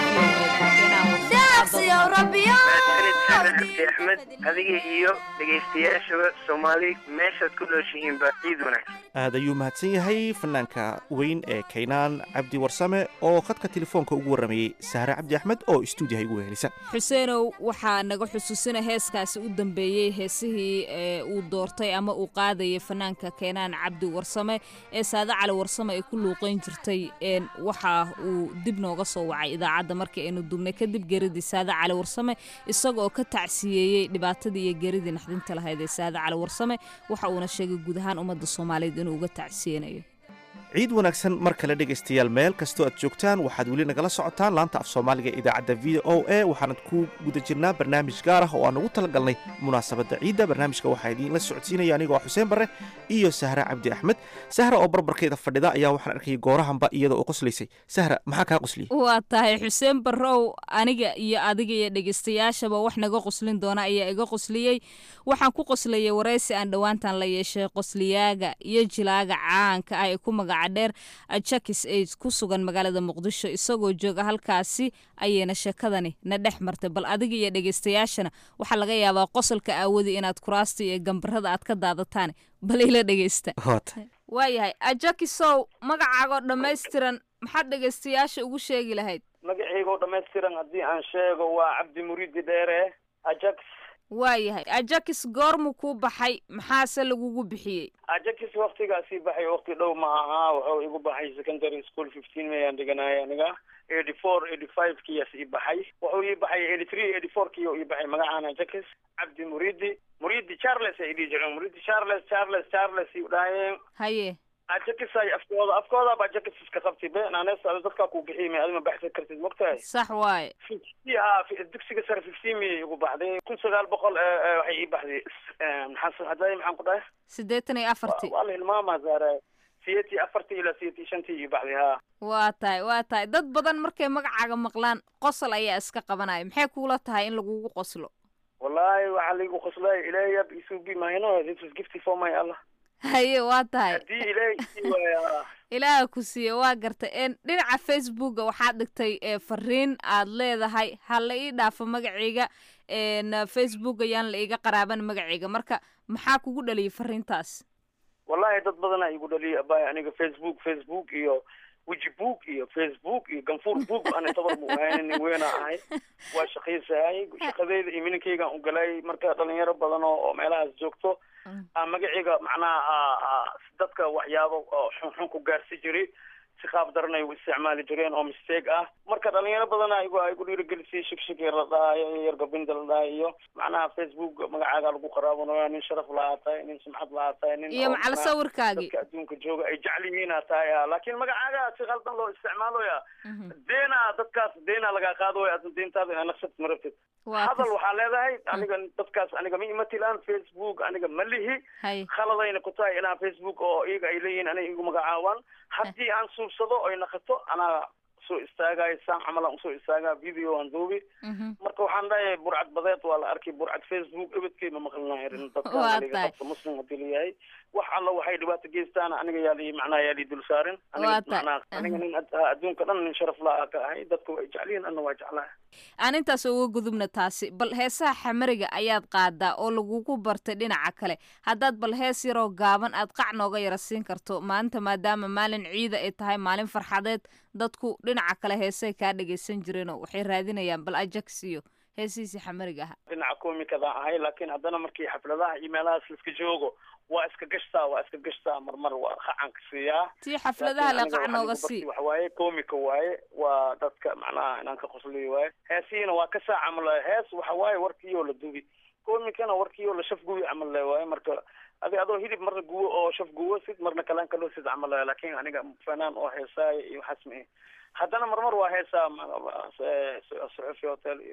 cabdi axmed adiga iyo dhegaystayaashaba soomaali meeshaad ku nooshihiinba ciid wanaagsan aad ayuu mahadsan yahay fanaanka weyn ee kaynaan cabdi warsame oo khadka telefoonka ugu warramayey sahre cabdi axmed oo istuudiyaha igu wehelisa xuseenow waxaa naga xusuusina heeskaasi u dambeeyey heesihii ee uu doortay ama uu qaadayay fanaanka keenaan cabdi warsame ee saade cali warsame ay ku luuqayn jirtay een waxa uu dib nooga soo wacay idaacadda markii aynu duubnay kadib geeridii saade cali warsame isaga oo ka tacsiyeeyey dhibaatadii iyo geeridii naxdinta lahayd ee saade cali warsame waxa uuna sheegay guud ahaan ummadda soomaaliyeed inuu uga tacsiyeynayo ciid wanaagsan mar kale dhegaystayaal meel kastoo aad joogtaan waxaad weli nagala socotaan laanta af soomaaliga ee idaacadda v o a waxaanad ku guda jirnaa barnaamij gaar ah oo aan ugu talagalnay munaasabadda ciidda barnaamijka waxaa idiinla socodsiinaya anigoo xuseen barre iyo sahra cabdi axmed sahra oo barbarkeeda fadhida ayaa waxaan arkayay goorahanba iyada oo qoslaysay sahra maxaa kaa qosliyey waa tahay xuseen barrow aniga iyo adiga iyo dhegaystayaashaba wax naga qoslin doona ayaa iga qosliyey waxaan ku qoslayay waraysi aan dhowaantan la yeeshay qosliyaaga iyo jilaaga caanka ah ee ku magaca dheer jakis aid ku sugan magaalada muqdisho isagoo jooga halkaasi ayayna sheekadani na dhex martay bal adiga iyo dhegaystayaashana waxaa laga yaabaa qosolka aawadi inaad kuraasta iyo gambarada aad ka daadataan bal ila dhegaysta waayahay ajakisow magacaagoo dhammaystiran maxaad dhegaystayaasha ugu sheegi lahayd magaciygoo dhammaystiran haddii aan sheego waa cabdi muriidi dheere ajax waayahay ajakis goormuu kuu baxay maxaase lagugu bixiyey ajax waktigaasii baxay wakti dhow ma ahaa wuxuu igu baxay secondary school fifteen mayaan dhiganaya aniga eighty four eighty five kiyaas ii baxay wuxuu ii baxay eighty three eighty four kiyo ii baxay magacaan ajax cabdi muridi muridi charles ay dhihi jireen muridi charles charles charles ii dhaayeen haye ajakisay afkooda afkooda baa ajakis iska qabtay be naanees dadkaa kuu bixiyay may adima baxsan kartid mogtahay sax waaye ha dugsiga sare fifteen miyay igu baxday kun sagaal boqol waxay ii baxday maxaa hadday maxaan ku dhahay siddeetan iyo afartii waa la hilmaamaa zaara siyeetii afartii ilaa siyeetii shantii ii baxday ha waa tahay waa tahay dad badan markay magacaaga maqlaan qosol ayaa iska qabanaya maxay kuula tahay in lagugu qoslo wallahi waxaa laigu qoslay ilayab isubi mahino this is gifty for my allah haye waa tahay haddii ilaahay sii waaya ilaaha ku siiye waa gartay een dhinaca facebooka waxaad dhigtay ee fariin aad leedahay ha la ii dhaafo magacayga een facebook ayaan la iiga qaraaban magacayga marka maxaa kugu dhaliyay fariintaas wallahi dad badanaa igu dhaliyay abay aniga facebook facebook iyo weji book iyo facebook iyo ganfuur book ana tabar mu ahayn nin weena ahay waa shaqaysahay shaqadeyda iyo mininkaygaan u galay marka dhalinyaro badan oo oo meelahaas joogto aan magacayga macnaha dadka waxyaabo oo xunxun ku gaarsi jiray si qaab daranay u isticmaali jireen oo mistake ah marka dhalinyaro badana igu igu dhiirigelisay shigshig yar la dhahayo yar gabinda la dhahayo iyo macnaha facebook magacaaga lagu qaraabanayo nin sharaf lahaa tahay nin sumcad lahaa tahay nin iyo macal sawirkaagii dadka adduunka jooga ay jecel yihiina tahay laakiin magacaaga si qaldan loo isticmaaloya deena dadkaas deena lagaa qaadooya adna deentaada inaa naqsad ma rabtid hadal waxaa leedahay aniga dadkaas aniga ma imatilaan facebook aniga ma lihi khaladayna ku tahay inaa facebook oo iyaga ay leeyihiin aniga igu magacaawaan haddii aan suubsado oy naqato anaa soo istaagayo saan camalan usoo istaagaa video aan duubi marka waxaan dhahay burcad badeed waa la arkay burcad facebook ebedkay ma maqlinayo dadka muslim hadii layahay wax alla waxay dhibaato geystaan aniga yaa lii macnaha yaa lii dul saarin aniga macnaha aniga nin adduunka dhan nin sharaf la ka ahay dadka way jeclihiin anna waa jeclahay aan intaas uga gudubna taasi bal heesaha xamariga ayaad qaadaa oo lagugu bartay dhinaca kale haddaad bal hees yaroo gaaban aad qac nooga yara siin karto maanta maadaama maalin ciida ay tahay maalin farxadeed dadku dhinaca kale heesay kaa dhagaysan jireenoo waxay raadinayaan bal ajax iyo heesihiisii xamariga ahaa dhinaca komikadaan ahay laakiin haddana markii xafladaha iyo meelahaas laiska joogo waa iska gashtaa waa iska gashtaa marmar waa qacanka siiyaa tii xafladaha le qac nooga sii waxa waaye komika waaye waa dadka macnaha inaan ka qosliyo waaye heesihiina waa ka saa camal hees waxa waaye warkiiyoo la dubi komikana warkiiyoo la shaf gubi camal le waaye marka adi adoo hilib marna guwo oo shaf guwo sid marna kalaan kaloo sid camal le laakiin aniga fanaan oo heesaayo iyo waxaas ma haddana marmar waa heesaa suxufi hotel iyo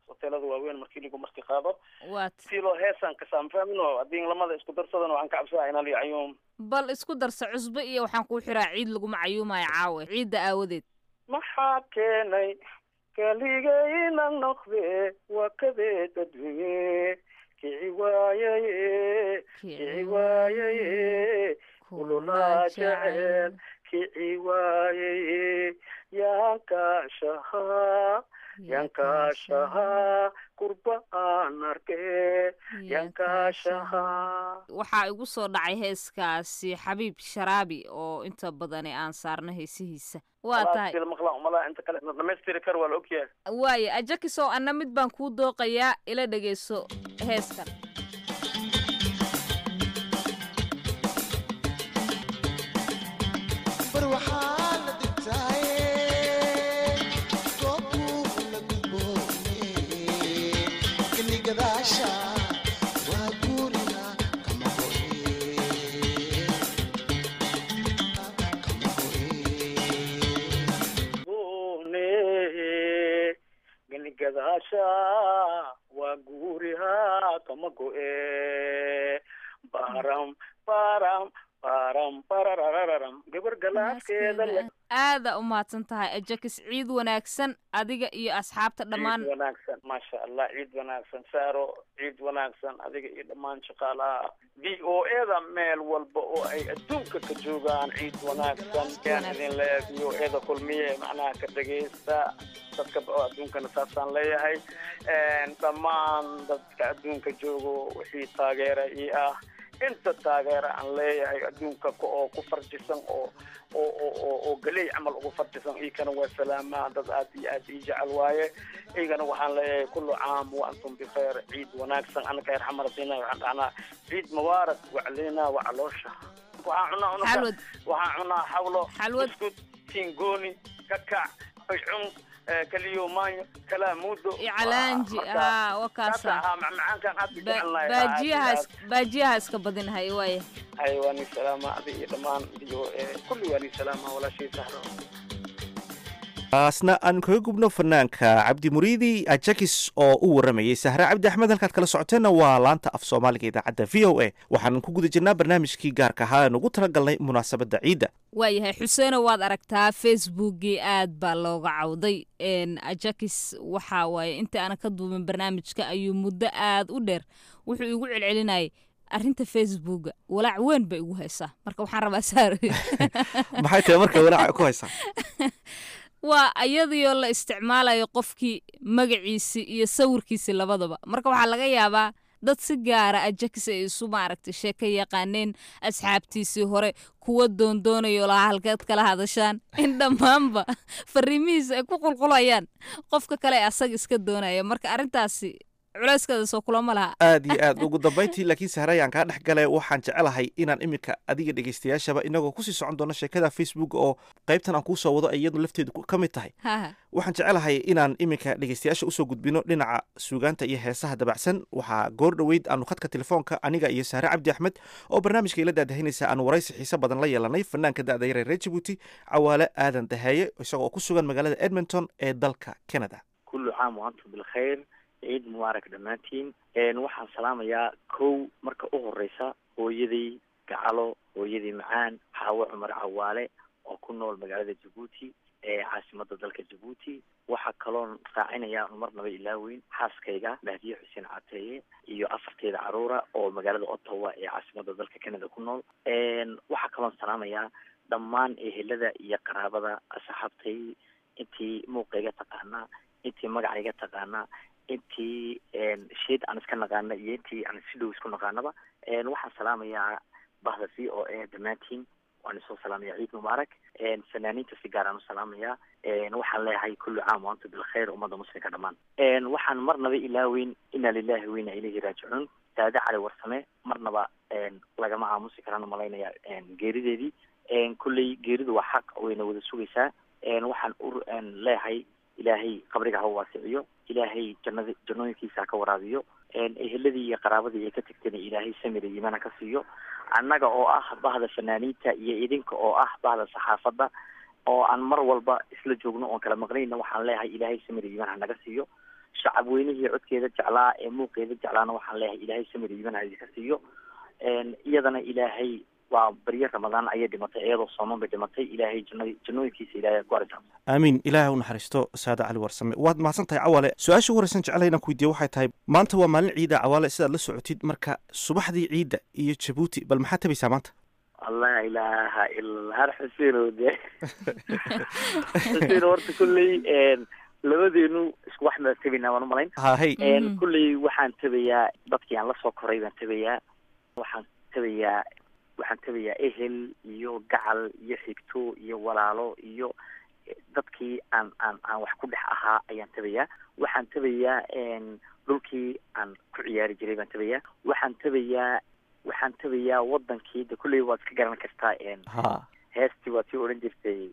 hoteelada waaweyn markii lagu marti qaado waat si loo heesaan kasaan fahmino haddii lamada isku darsadan waxaan ka cabsadaa inaan cayuum bal isku darsa cusbo iyo waxaan kuu xiraa ciid laguma cayuumayo caawe ciidda aawadeed maxaa keenay kaligayna noqde waa kadeed adduunye kici waayaye kici waayaye kululaa jecel kici waayaye yaankaashahaa yaankaashahaa kurba aan arke yaankaashahaa waxaa igu soo dhacay heeskaasi xabiib sharaabi oo inta badani aan saarno heesihiisa waa tahay maqlaan umalaa inta kale na dhamaystiri kar waa la ogyahay waaye ajakisow anna mid baan kuu dooqayaa ila dhegeyso heeskan bar waxaa la digtaaye goobtuu la gudboone geligadaasha waa guuriga kama bune ganigadaasha waa guuriha kama go'e baram baram baram bararararam gabar galaaskeeda le aada u mahadsan tahay ajakis ciid wanaagsan adiga iyo asxaabta dhammaan ciid wanaagsan maasha allah ciid wanaagsan saaro ciid wanaagsan adiga iyo dhammaan shaqaalaha v o eda meel walba oo ay adduunka ka joogaan ciid wanaagsan yaan idin leeyahay v o eda kulmiye macnaha ka dhegaysta dadka oo adduunkana saasaan leeyahay dhammaan dadka adduunka joogo wixii taageera ii ah inta taageera aan leeyahay adduunka oo ku farjisan oo oo oo oo oo galey camal ugu farjisan iikana waa salaamaa dad aad iyo aad ii jecel waaye igana waxaan leeyahay kullu caam wa antum bikheer ciid wanaagsan anaka reer xamaradina waxaan dhahnaa ciid mubaarak waclina wacaloosha waxaan cunaa unuka Xalwad. waxaan cunaa xawlo Xalwad. iskud tingooni kakac baycun kaliyo maanyo kalaa muudo icalaanji haa waa kaasa haa macmacaankan aad u Ba- jecelnahay baajiyahaas baajiyaha iska badinhay waaya hay waa ni salaama adi iyo dhammaan iyo eh, kulli waa ni salaama walaashii sahro taasna aan kaga gubno fanaanka cabdi muriidi ajakis oo u waramayay sahre cabdi axmed halkaad kala socoteenna waa laanta af soomaaliga idaacadda v o a waxaan ku guda jirnaa barnaamijkii gaarka ahaa aan ugu talagalnay munaasabadda ciidda waayahay xuseeno waad aragtaa facebookii aad baa looga cawday n ajakis waxa waaye inta aanan ka duubin barnaamijka ayuu muddo aad u dheer wuxuu igu celcelinayay arrinta facebooka walaac weyn bay igu haysaa marka waxaan rabaa saar maxay tahay marka walaaca ku haysaa waa iyadoo la isticmaalayo qofkii magaciisi iyo sawirkiisi labadaba marka waxaa laga yaabaa dad si gaara ajakis ay isu maaragtay sheeko yaqaaneen asxaabtiisii hore kuwa doondoonayo lahaa halkeed kala hadashaan in dhammaanba fariimihiisa ay ku qulqulayaan qofka kale ee asaga iska doonaya marka arrintaasi culayskaada soo kulama laha aad iyo aad ugu dambayntii laakiin sahre ayaan kaa dhex galay waxaan jecelahay inaan iminka adiga dhegaystayaashaba inagoo kusii socon doono sheekada facebook oo qaybtan aan kuu soo wado ay iyadu lafteedu ku- ka mid tahay haha waxaan jecelahay inaan iminka dhegaystayaasha usoo gudbino dhinaca suugaanta iyo heesaha dabacsan waxaa goor dhoweyd aanu khadka telefoonka aniga iyo sahre cabdi axmed oo barnaamijka ila daadahinaysa aanu waraysi xiise badan la yeelanay fanaanka da'da yar ee reer jabuuti cawaale aadan daheeye isagoo ku sugan magaalada edmonton ee dalka canada kullu caam wa antum bilkhayr ciid mubaarak dhammaantiin Een, waxaan salaamayaa kow marka u horeysa hooyaday gacalo hooyadii macaan xaawo cumar cawaale oo ku nool magaalada jabuuti ee caasimada dalka jabuuti waxaa kaloon raacinayaa un marnaba ilaaweyn xaaskayga mahdiye xuseen cateeye iyo afarteeda caruura oo magaalada ottawa ee caasimada dalka canada ku nool Een, waxaa kaloon salaamayaa dhammaan ehelada iyo qaraabada asxaabtay intii muuqayga taqaanaa intii magacayga taqaanaa intii sheed aan iska naqaana iyo intii aan si dhow isku naqaanaba Een, waxaan salaamayaa bahda c o a dhammaantiin waan isoo salaamaya ciid mubaarak Een, fanaaniinta si gaar aan u salaamayaa Een, waxaan leeyahay kullu caam wa antum bilkhayr ummadda muslimka dhammaan Een, waxaan marnaba ilaaweyn ina lillahi wa ina ilayhi raajicuun saade cali warsame marnaba een, lagama aamusi karaan umalaynaya een, geerideedii Een, kulley geeridu waa xaq wayna wada sugaysaa Een, waxaan u een, leeyahay ilaahay qabriga ha u waasiciyo ilaahay jannada jannooyinkiisa ha ka waraabiyo Een, eheladii iyo qaraabadii ay ka tagtayna ilaahay samir iyo iimaan ha ka siiyo annaga oo ah bahda fanaaniinta iyo idinka oo ah bahda saxaafadda oo aan mar walba isla joogno oon kala maqnayna waxaan leeyahay ilaahay samir iyo iimaan ha naga siiyo shacab weynihii codkeeda jeclaa ee muuqeeda jeclaana waxaan leeyahay ilaahay samir iiban ha idinka siiyo iyadana ilaahay waa baryo ramadaan ayay dhimatay iyadoo sooman bay dhimatay ilaahay jannad jannooyinkiisa ilaahay ku arrintaas aamiin ilaahay u naxariisto saada cali warsame waad mahadsan tahay cawaale su-aasha ugu horeysan jeclahay inaan ku weydiiyo waxay tahay maanta waa maalin ciida cawaale sidaad la socotid marka subaxdii ciidda iyo jabuuti bal maxaad tabaysaa maanta allah ilaaha ila har xuseenow de xuseen horta kulley labadeenu isku wax baan tabaynaa waan umalayn hahay kulley waxaan tabayaa dadkii aan lasoo koray baan tabayaa waxaan tabayaa waxaan tabayaa ehel iyo gacal iyo xigto iyo walaalo iyo dadkii aan aan aan wax ku dhex ahaa ayaan tabayaa waxaan tabayaa dhulkii aan ku ciyaari jiray baan tabayaa waxaan tabayaa waxaan tabayaa wadankii de kulley waad iska garan kartaa ha heestii waa tii odhan jirtay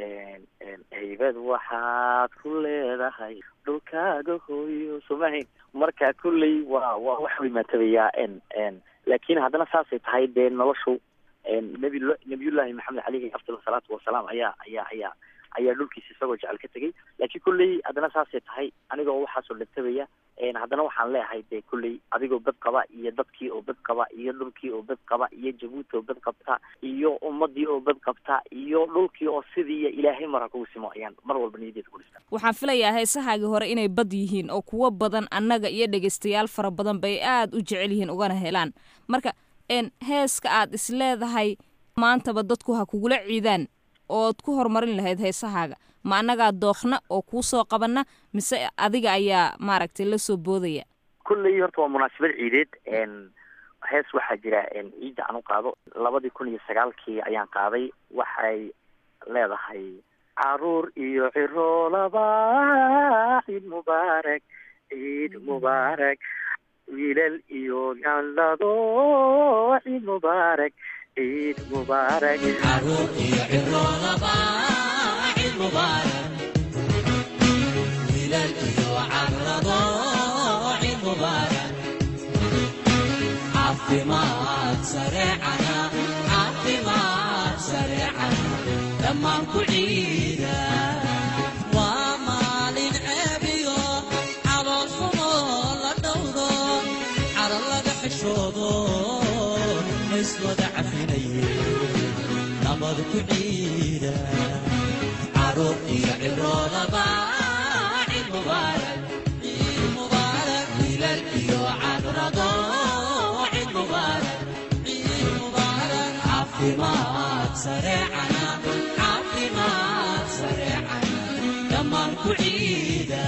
haybad waxaad ku leedahay dhulkaaga hooyo somahayn marka kulley waa waa wax weyn baan tabayaa laakiin haddana saasay tahay dee noloshu nabi nabiyullaahi maxamed caleyhi afdal salaatu wasalaam ayaa ayaa ayaa ayaa dhulkiisa isagoo jecel ka tegay laakiin kulley haddana saasay tahay anigoo waxaasoo dhantabaya haddana waxaan leeyahay dee kulley adigoo bad qaba iyo dadkii oo bad qaba iyo dhulkii oo bad qaba iyo jabuuti oo bad qabta iyo ummadii oo bad qabta iyo dhulkii oo sidii ilaahay mara kugu simo ayaan mar walba niyadeeda ku dhistaa waxaan filayaa heesahaagii hore inay bad yihiin oo kuwo badan annaga iyo dhegaystayaal fara badan bay aad u jecel yihiin ugana helaan marka heeska aad isleedahay maantaba dadku ha kugula ciidaan ood ku horumarin lahayd heesahaaga ma annagaa dookna oo kuu soo qabana mise adiga ayaa maaragtay la soo boodaya kulley horta waa munaasabad ciideed hees waxaa jira ciidda aan u qaado labadii kun iyo sagaalkii ayaan qaaday waxay leedahay caruur iyo ciroolaba ciid mubaarak ciid mubaarak wiilal iyo gallado ciid mubaarak ciid mubaarak caruur iyo ciroolaba ciid mubaarak wiilal iyo cagrado ciid mubaarak caafimaad sareecana caafimaad sareecana dhammaan ku ciida waa maalin ceebiyo calool xumo la dhowdo calo laga xishoodo iswada cafinaye nabad ku ciida caruur iyo ciroodaba ciid mubaarak ciid mubaarak wiilal iyo cagrado ciid mubaarak ciid mubaarak caafimaad sareecana caafimaad sareecana dhammaan ku ciida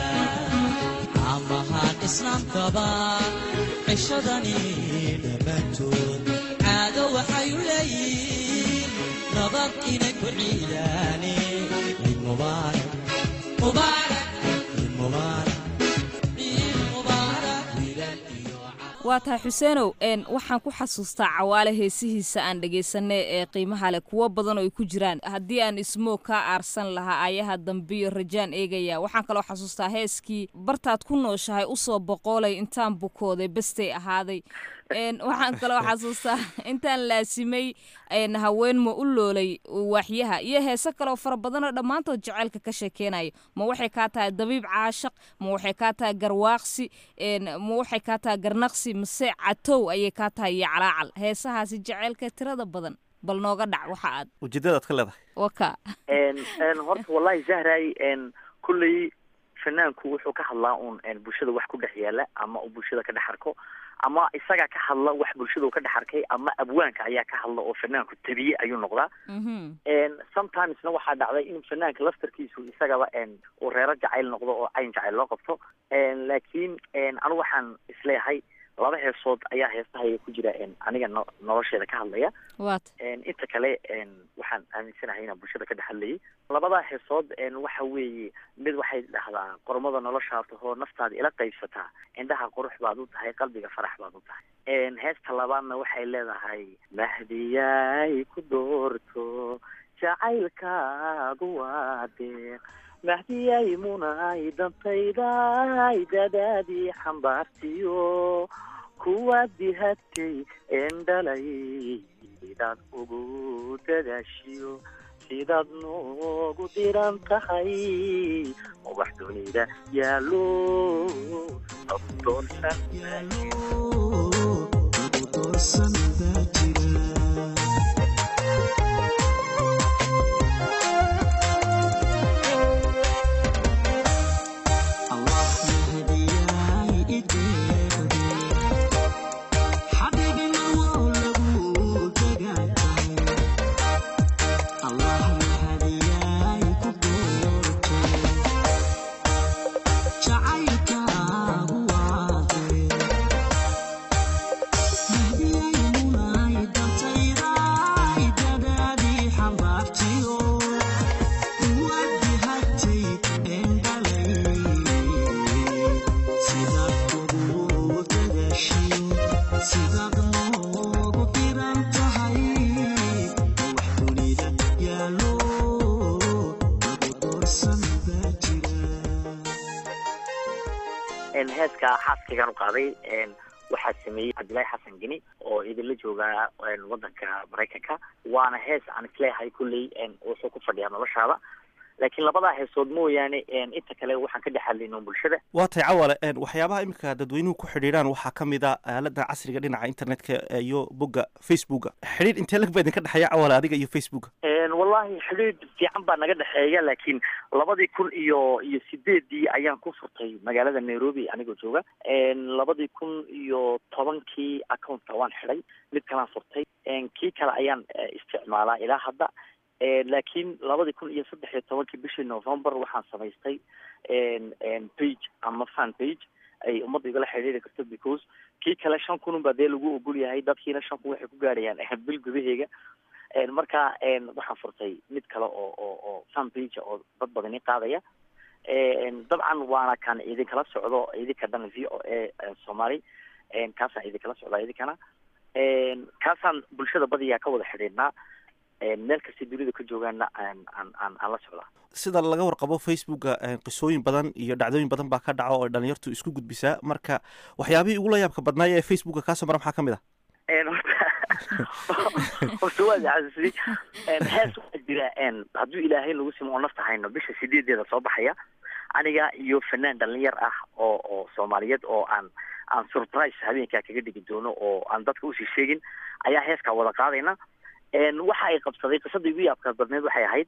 amahaan islaamkaba cishadani dhammaantood caado waxay u leeyihiin nabad inay ku ciidaane ciid mubaarak mubaarak ciid mubaarak ciid mubaarak wiilal iyo waa tahay xuseenow waxaan ku xasuustaa cawaale heesihiisa aan dhegaysanay ee qiimaha leh kuwo badan oo ay ku jiraan haddii aan ismoog kaa aarsan lahaa ayaha dambiyo rajaan eegaya waxaan kaloo xasuustaa heeskii bartaad ku nooshahay usoo boqoolay intaan bukooday bestay ahaaday waxaan kaloo xasuustaa intaan laasimay haween ma u loolay waaxyaha iyo heese kaloo fara badanoo dhammaantood jaceylka ka sheekeynayo ma waxay kaa tahay dabiib caashaq ma waxay kaa tahay garwaaqsi ma waxay kaa tahay garnaqsi mase catow ayay kaa tahay iyo calaacal heesahaasi jaceylka tirada badan bal nooga dhac waxa aad ujeedadaad ka leedahay waka horta wallahi zahray kulley fanaanku wuxuu ka hadlaa uun bulshada wax ku dhex yaala ama uu bulshada ka dhex arko ama isagaa ka hadla wax bulshada uu ka dhex arkay ama abwaanka ayaa ka hadla oo fanaanku tabiye ayuu noqdaa sometimesna waxaa dhacday in fanaanka laftarkiisu isagaba uu reero jacayl noqdo oo cayn jacayl loo qabto laakiin anu waxaan isleeyahay laba heesood ayaa heestahaya ku jira aniga no nolosheeda ka hadlaya wat inta kale waxaan aaminsanahay inaan bulshada ka dhex hadlayay labadaa heesood waxa weeye mid waxay dhahdaa qormada noloshaa tahoo naftaada ila qaybsataa indhaha qurux baad u tahay qalbiga farax baad u tahay heesta labaadna waxay leedahay mahdiyay ku doorto jacaylkaadu waa deeq mahdiyay munay dantayday dadaadii xambaartiyo kuwa dihatay een dhalay daad ugu dadaashiyo sidaad noogu diran tahay ubax dunida yaalo lagu doorsan heeska xaaskaygaan u qaaday waxaa sameeyey cabdillaahi xasan geni oo idinla jooga wadanka maraykanka waana hees aan isleeyahay kulley wuxuu ku fadhiyaa noloshaada laakiin labadaa heesood mooyaane inta kale waxaan ka dhex hadlayno bulshada waa tay cawale waxyaabaha iminka dadweynuhu ku xidhiidhaan waxaa ka mid a aalada casriga dhinaca internetka iyo bogga facebooka xidhiidh intee lag baa idinka dhexeeya cawale adiga iyo facebooka wallahi xidhiidh fiican baa naga dhexeeya laakiin labadii kun iyo iyo sideedii ayaan ku furtay magaalada nairobi anigoo jooga labadii kun iyo tobankii accountka waan xidhay mid kalaan furtay kii kale ayaan isticmaalaa ilaa hadda laakiin labadii kun iyo saddex iyo tobankii bishii november waxaan samaystay page ama fan page ay ummadda igala xidhiiri karto because kii kale shan kun unbaa dee lagu ogol yahay dadkiina shan kun waxay ku gaarayaan bil gudaheega marka waxaan furtay mid kale oo oo oo fan page oo dad badani qaadaya dabcan waana kan idinkala socdo idinka dhan v o a somaly kaasaan idinkala socdaa idinkana kaasaan bulshada badiyaa ka wada xidhiidhnaa meel kastay dunida ka joogaana aan aan aan aan la socdaa sida laga warqabo facebooka qisooyin badan iyo dhacdooyin badan baa ka dhaco oo dhalinyartu isku gudbisaa marka waxyaabihii ugu la yaabka badnaaya ee facebooka kaasoo mara maxaa ka mid ah horta waad xasuusay hees waxaa jira hadduu ilaahay nagu simo oo nafta hayno bisha sideedeeda soo baxaya aniga iyo fanaan dhalinyar ah oo oo soomaaliyeed oo aan aan surprise habeenkaa kaga dhigi doono oo aan dadka usii sheegin ayaa heeskaa wada qaadayna waxa ay qabsaday qisadii ugu yaabka badneed waxay ahayd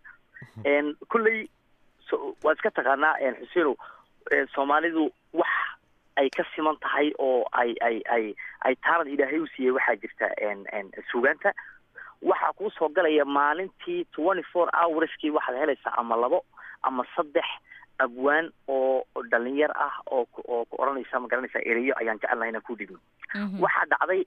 kulley waa iska taqaanaa xuseenow soomaalidu wax ay ka siman tahay oo ay ay ay ay taalad ilaahay u siiyey waxaa jirta sugaanta waxaa kuu soo galaya maalintii twenty four hourskii waxaad helaysaa ama labo ama saddex abwaan oo dhalinyar ah oo oo ku odhanaysa ma garanaysa ereyo ayaan jecelnahay inaan ku dhigno waxaa dhacday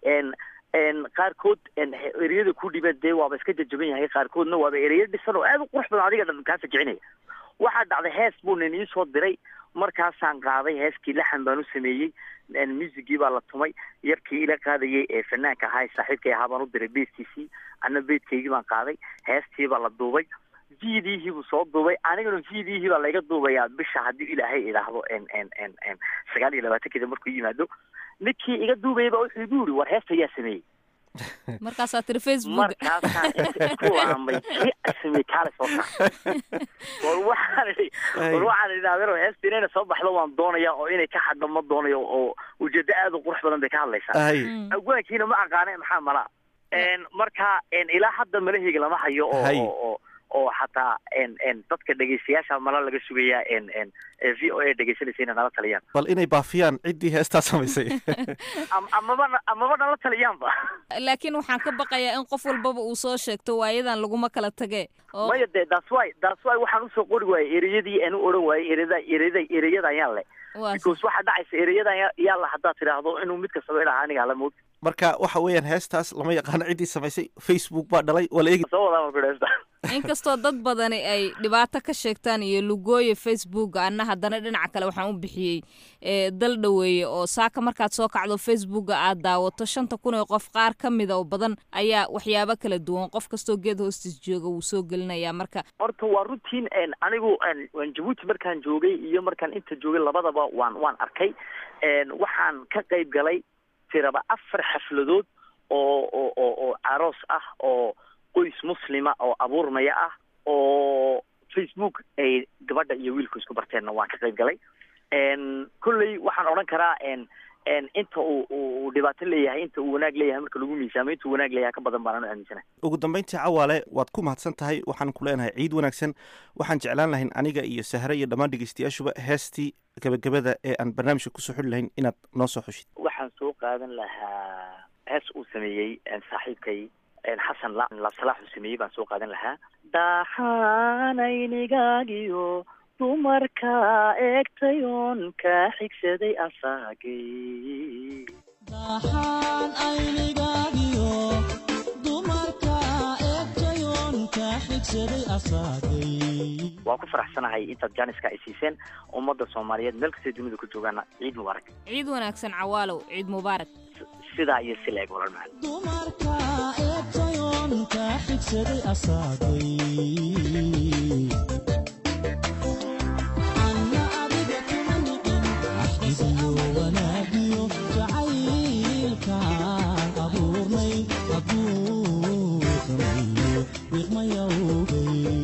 qaarkood ereyada ku dhibeen dee waaba iska jajaban yahay qaarkoodna waaba ereyo dhisan oo aada u qurux badan adiga dhan kaasa kicinaya waxaa dhacday hees buu nin iisoo diray markaasaan qaaday heeskii laxan baan u sameeyey musigii baa la tumay yarkii ila qaadayay ee fanaanka ahaa ee saaxiibkay ahaa baan u diray beedkiisii ana beedkaygii baan qaaday heestii baa la duubay vidihii buu soo duubay anigana vidihii baa layga duubayaa bisha haddii ilaahay idhaahdo sagaal iyo labaatankeeda markuu yimaado ninkii iga duubayay baa wuxuu igu yiri war heesta yaa sameeyey markaasaa tiri facebook markaasaan isku laamay kii samey kaale soo saar war waxaan idhi war waxaan idhi adeero heesta inayna soo baxdo waan doonaya oo inay ka hadho ma doonayo oo ujeedo aada u qurux badan bay ka hadlaysaa agwaankiina ma aqaane maxaa malaa marka ilaa hadda malaheyga lama hayo oo oo xataa dadka dhegeystayaasha mala laga sugayaa v o a dhegeysanaysa inay nala taliyaan bal inay baafiyaan ciddii heestaa samaysay amaba amaba nala taliyaanba laakiin waxaan ka baqayaa in qof walbaba uu soo sheegto waayadan laguma kala tage maya de that's why that's why waxaan usoo qori waayey ereyadii aan u odhan waayey ereyada ereyada ereyada ayaan le because waxaa dhacaysa ereyada yaa la haddaad tidhaahdo inuu mid kastaba idhaha aniga hala mood marka waxa weeyaan heestaas lama yaqaano ciddii samaysay facebook baa dhalay waa la eegi soo wadaa marka heesta inkastoo dad badani ay dhibaato ka sheegtaan iyo lugooya facebook anna haddana dhinaca kale waxaan u bixiyey dal dhoweeye oo saaka markaad soo kacdo facebooka aad daawato shanta kun ee qof qaar ka mida oo badan ayaa waxyaabo kala duwan qof kastoo geed hoostiis jooga wuu soo gelinayaa marka horta waa runtiin anigu jabuuti markaan joogay iyo markaan inta joogay labadaba waan waan arkay waxaan ka qayb galay tiraba afar xafladood oo oo oo oo aroos ah oo qoys muslima oo abuurmaya ah oo facebook ay gabadha iyo wiilku isku barteenna waan ka qayb galay kolley waxaan odhan karaa inta uu uu dhibaato leeyahay inta uu wanaag leeyahay marka lagu miisaamo inta uu wanaag leeyahay ka badan baan anu aaminsanahay ugu dambayntii cawaale waad ku mahadsan tahay waxaan ku leenahay ciid wanaagsan waxaan jeclaan lahayn aniga iyo sahre iyo dhammaan dhegeystayaashuba heestii gabagabada ee aan barnaamijka kusoo xuli lahayn inaad noo soo xushid waxaan soo qaadan lahaa hees uu sameeyey saaxiibkay xasan la labsalaax uu sameeyey baan soo qaadan lahaa daxaanaynigagiyo dumarka eegtayoon ka xigsaday asaagay daxaan aynigaagiyo dumarka eegtayoon ka xigsaday asaagay waan ku faraxsanahay intaad jaaniska ay siiseen ummadda soomaaliyeed meel kastay dunida ku joogaana ciid mubaarak ciid wanaagsan cawaalow ciid mubaarak sidaa iyo si la-eg walal macalin dumarka eegtayoon ka xigsaday asaagay anna adiga kuma nicin axdigiyo wanaagiyo jacaylkaan abuurnay hadduu sameeyo wiqmayawgay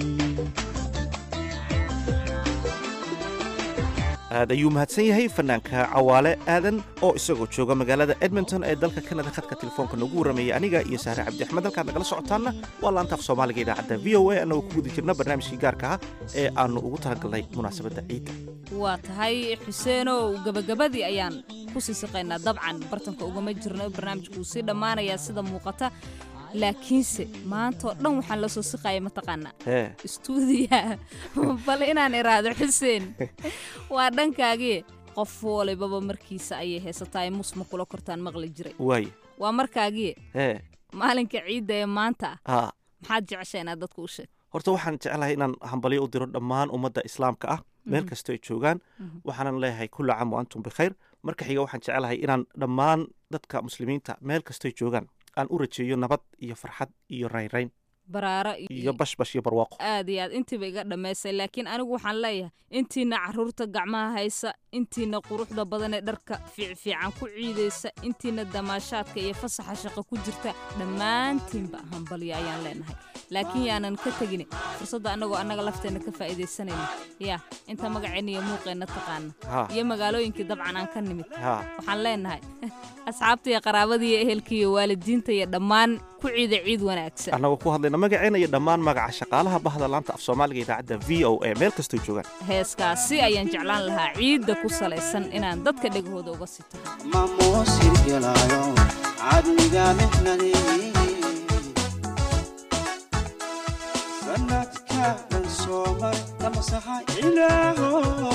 aad ayuu mahadsan yahay fanaanka cawaale aadan oo isagoo jooga magaalada edmonton ee dalka kanada khadka telefoonka noogu warramayay aniga iyo sahre cabdi axmed halkaad nagala socotaanna waa laantaaf soomaaliga idaacadda v o a annagoo ku guda jirna barnaamijkii gaarka ah ee aannu ugu talagalnay munaasabadda ciidda waa tahay xuseenow gabagabadii ayaan ku sii siqaynaa dabcan bartanka ugama jirno barnaamijku uu sii dhammaanayaa sida muuqata laakiinse maanta oo dhan waxaan la soo siqaya mataqaanaa hee istuudiyaha bal inaan iraahdo xuseen waa dhankaagii qof walibaba markiisa ayay heesataa musma kula kortaan maqli jiray waaye waa markaagii hee maalinka ciidda ee maanta ah haa maxaad jeceshaa inaad dadka u sheeg horta waxaan jeclahay inaan hambalyo u diro dhammaan ummadda islaamka ah meel Mhm. kastoo ay joogaan waxaanan leeyahay kulla caam wa antum bikhayr marka xiga waxaan jeclahay inaan dhammaan dadka muslimiinta meel kastoo ay joogaan aan u rajeeyo nabad iyo farxad iyo raynrayn baraaro iyo bashbash iyo barwaaqo aad iyo aad intiiba iga dhammaysay laakiin anigu waxaan leeyahay intiina caruurta gacmaha haysa intiina quruxda badan ee dharka fiicfiican ku ciidaysa intiina damaashaadka iyo fasaxa shaqo ku jirta dhammaantiinba hambalyo ayaan leenahay laakiin yaanan ka tegin fursadda annagoo annaga lafteenna ka faa'iidaysanayna yaa inta magaceenna iyo muuqeenna taqaana Ha. iyo magaalooyinkii dabcan aan ka nimid Ha. waxaan leenahay asxaabta iyo qaraabada iyo ehelka iyo waalidiinta iyo dhammaan ku ciida ciid wanaagsan annagoo ku hadlayna magaceena iyo dhammaan magaca shaqaalaha bahda laanta af soomaaliga idaacadda v o a meel kastoo joogaan heeskaasi ayaan jeclaan lahaa ciidda ku salaysan inaan dadka dhegahooda uga sito mamuusin gelaayo cadmiga mixnadii sanadka dhan soomar lamasaxa ilaaho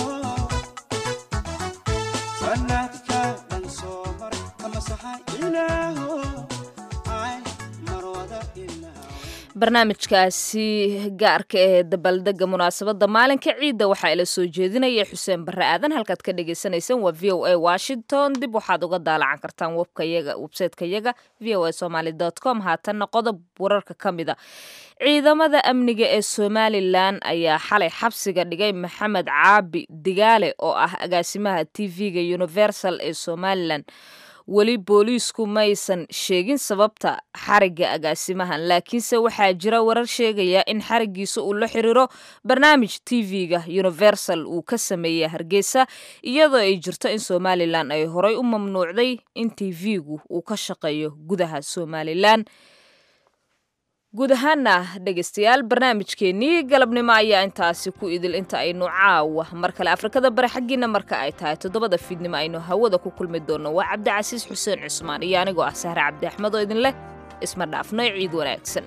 sanadka dhan soomar lamasaxa ilaaho ay marwada ilaaho barnaamijkaasi gaarka ee dabaaldega munaasabadda maalinka ciidda waxaa ila soo jeedinaya xuseen barre aadan halkaad ka dhagaysanaysaan waa v o a washington dib waxaad uga daalacan kartaan webkayaga websaytekayaga v o a somaly com haatanna qodob wararka ka mida ciidamada amniga ee somalilan ayaa xalay xabsiga dhigay maxamed caabi digaale oo ah agaasimaha t v-ga universal ee somalilan weli booliisku maysan sheegin sababta xarigga agaasimahan laakiinse waxaa jira warar sheegaya in xariggiisa uu la xiriiro barnaamij t v-ga universal uu ka sameeyey hargeysa iyadoo ay jirto in somalilan ay horay u mamnuucday in t v-gu uu ka shaqeeyo gudaha somalilan guud ahaana dhegaystayaal barnaamijkeennii galabnimo ayaa intaasi ku idil inta aynu caawa mar kale afrikada bari xaggiina marka ay tahay toddobada fiidnimo aynu hawada ku kulmi doonno waa cabdicasiis xuseen cusmaan iyo anigoo ah sahre cabdi axmed oo idin leh isma dhaafno ciid wanaagsan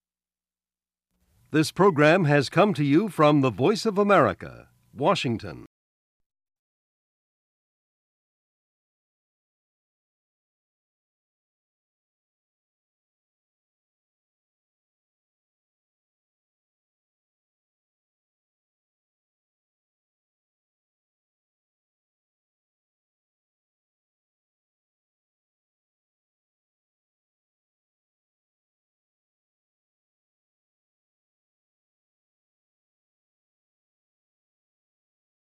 This program has come to you from the Voice of America, Washington.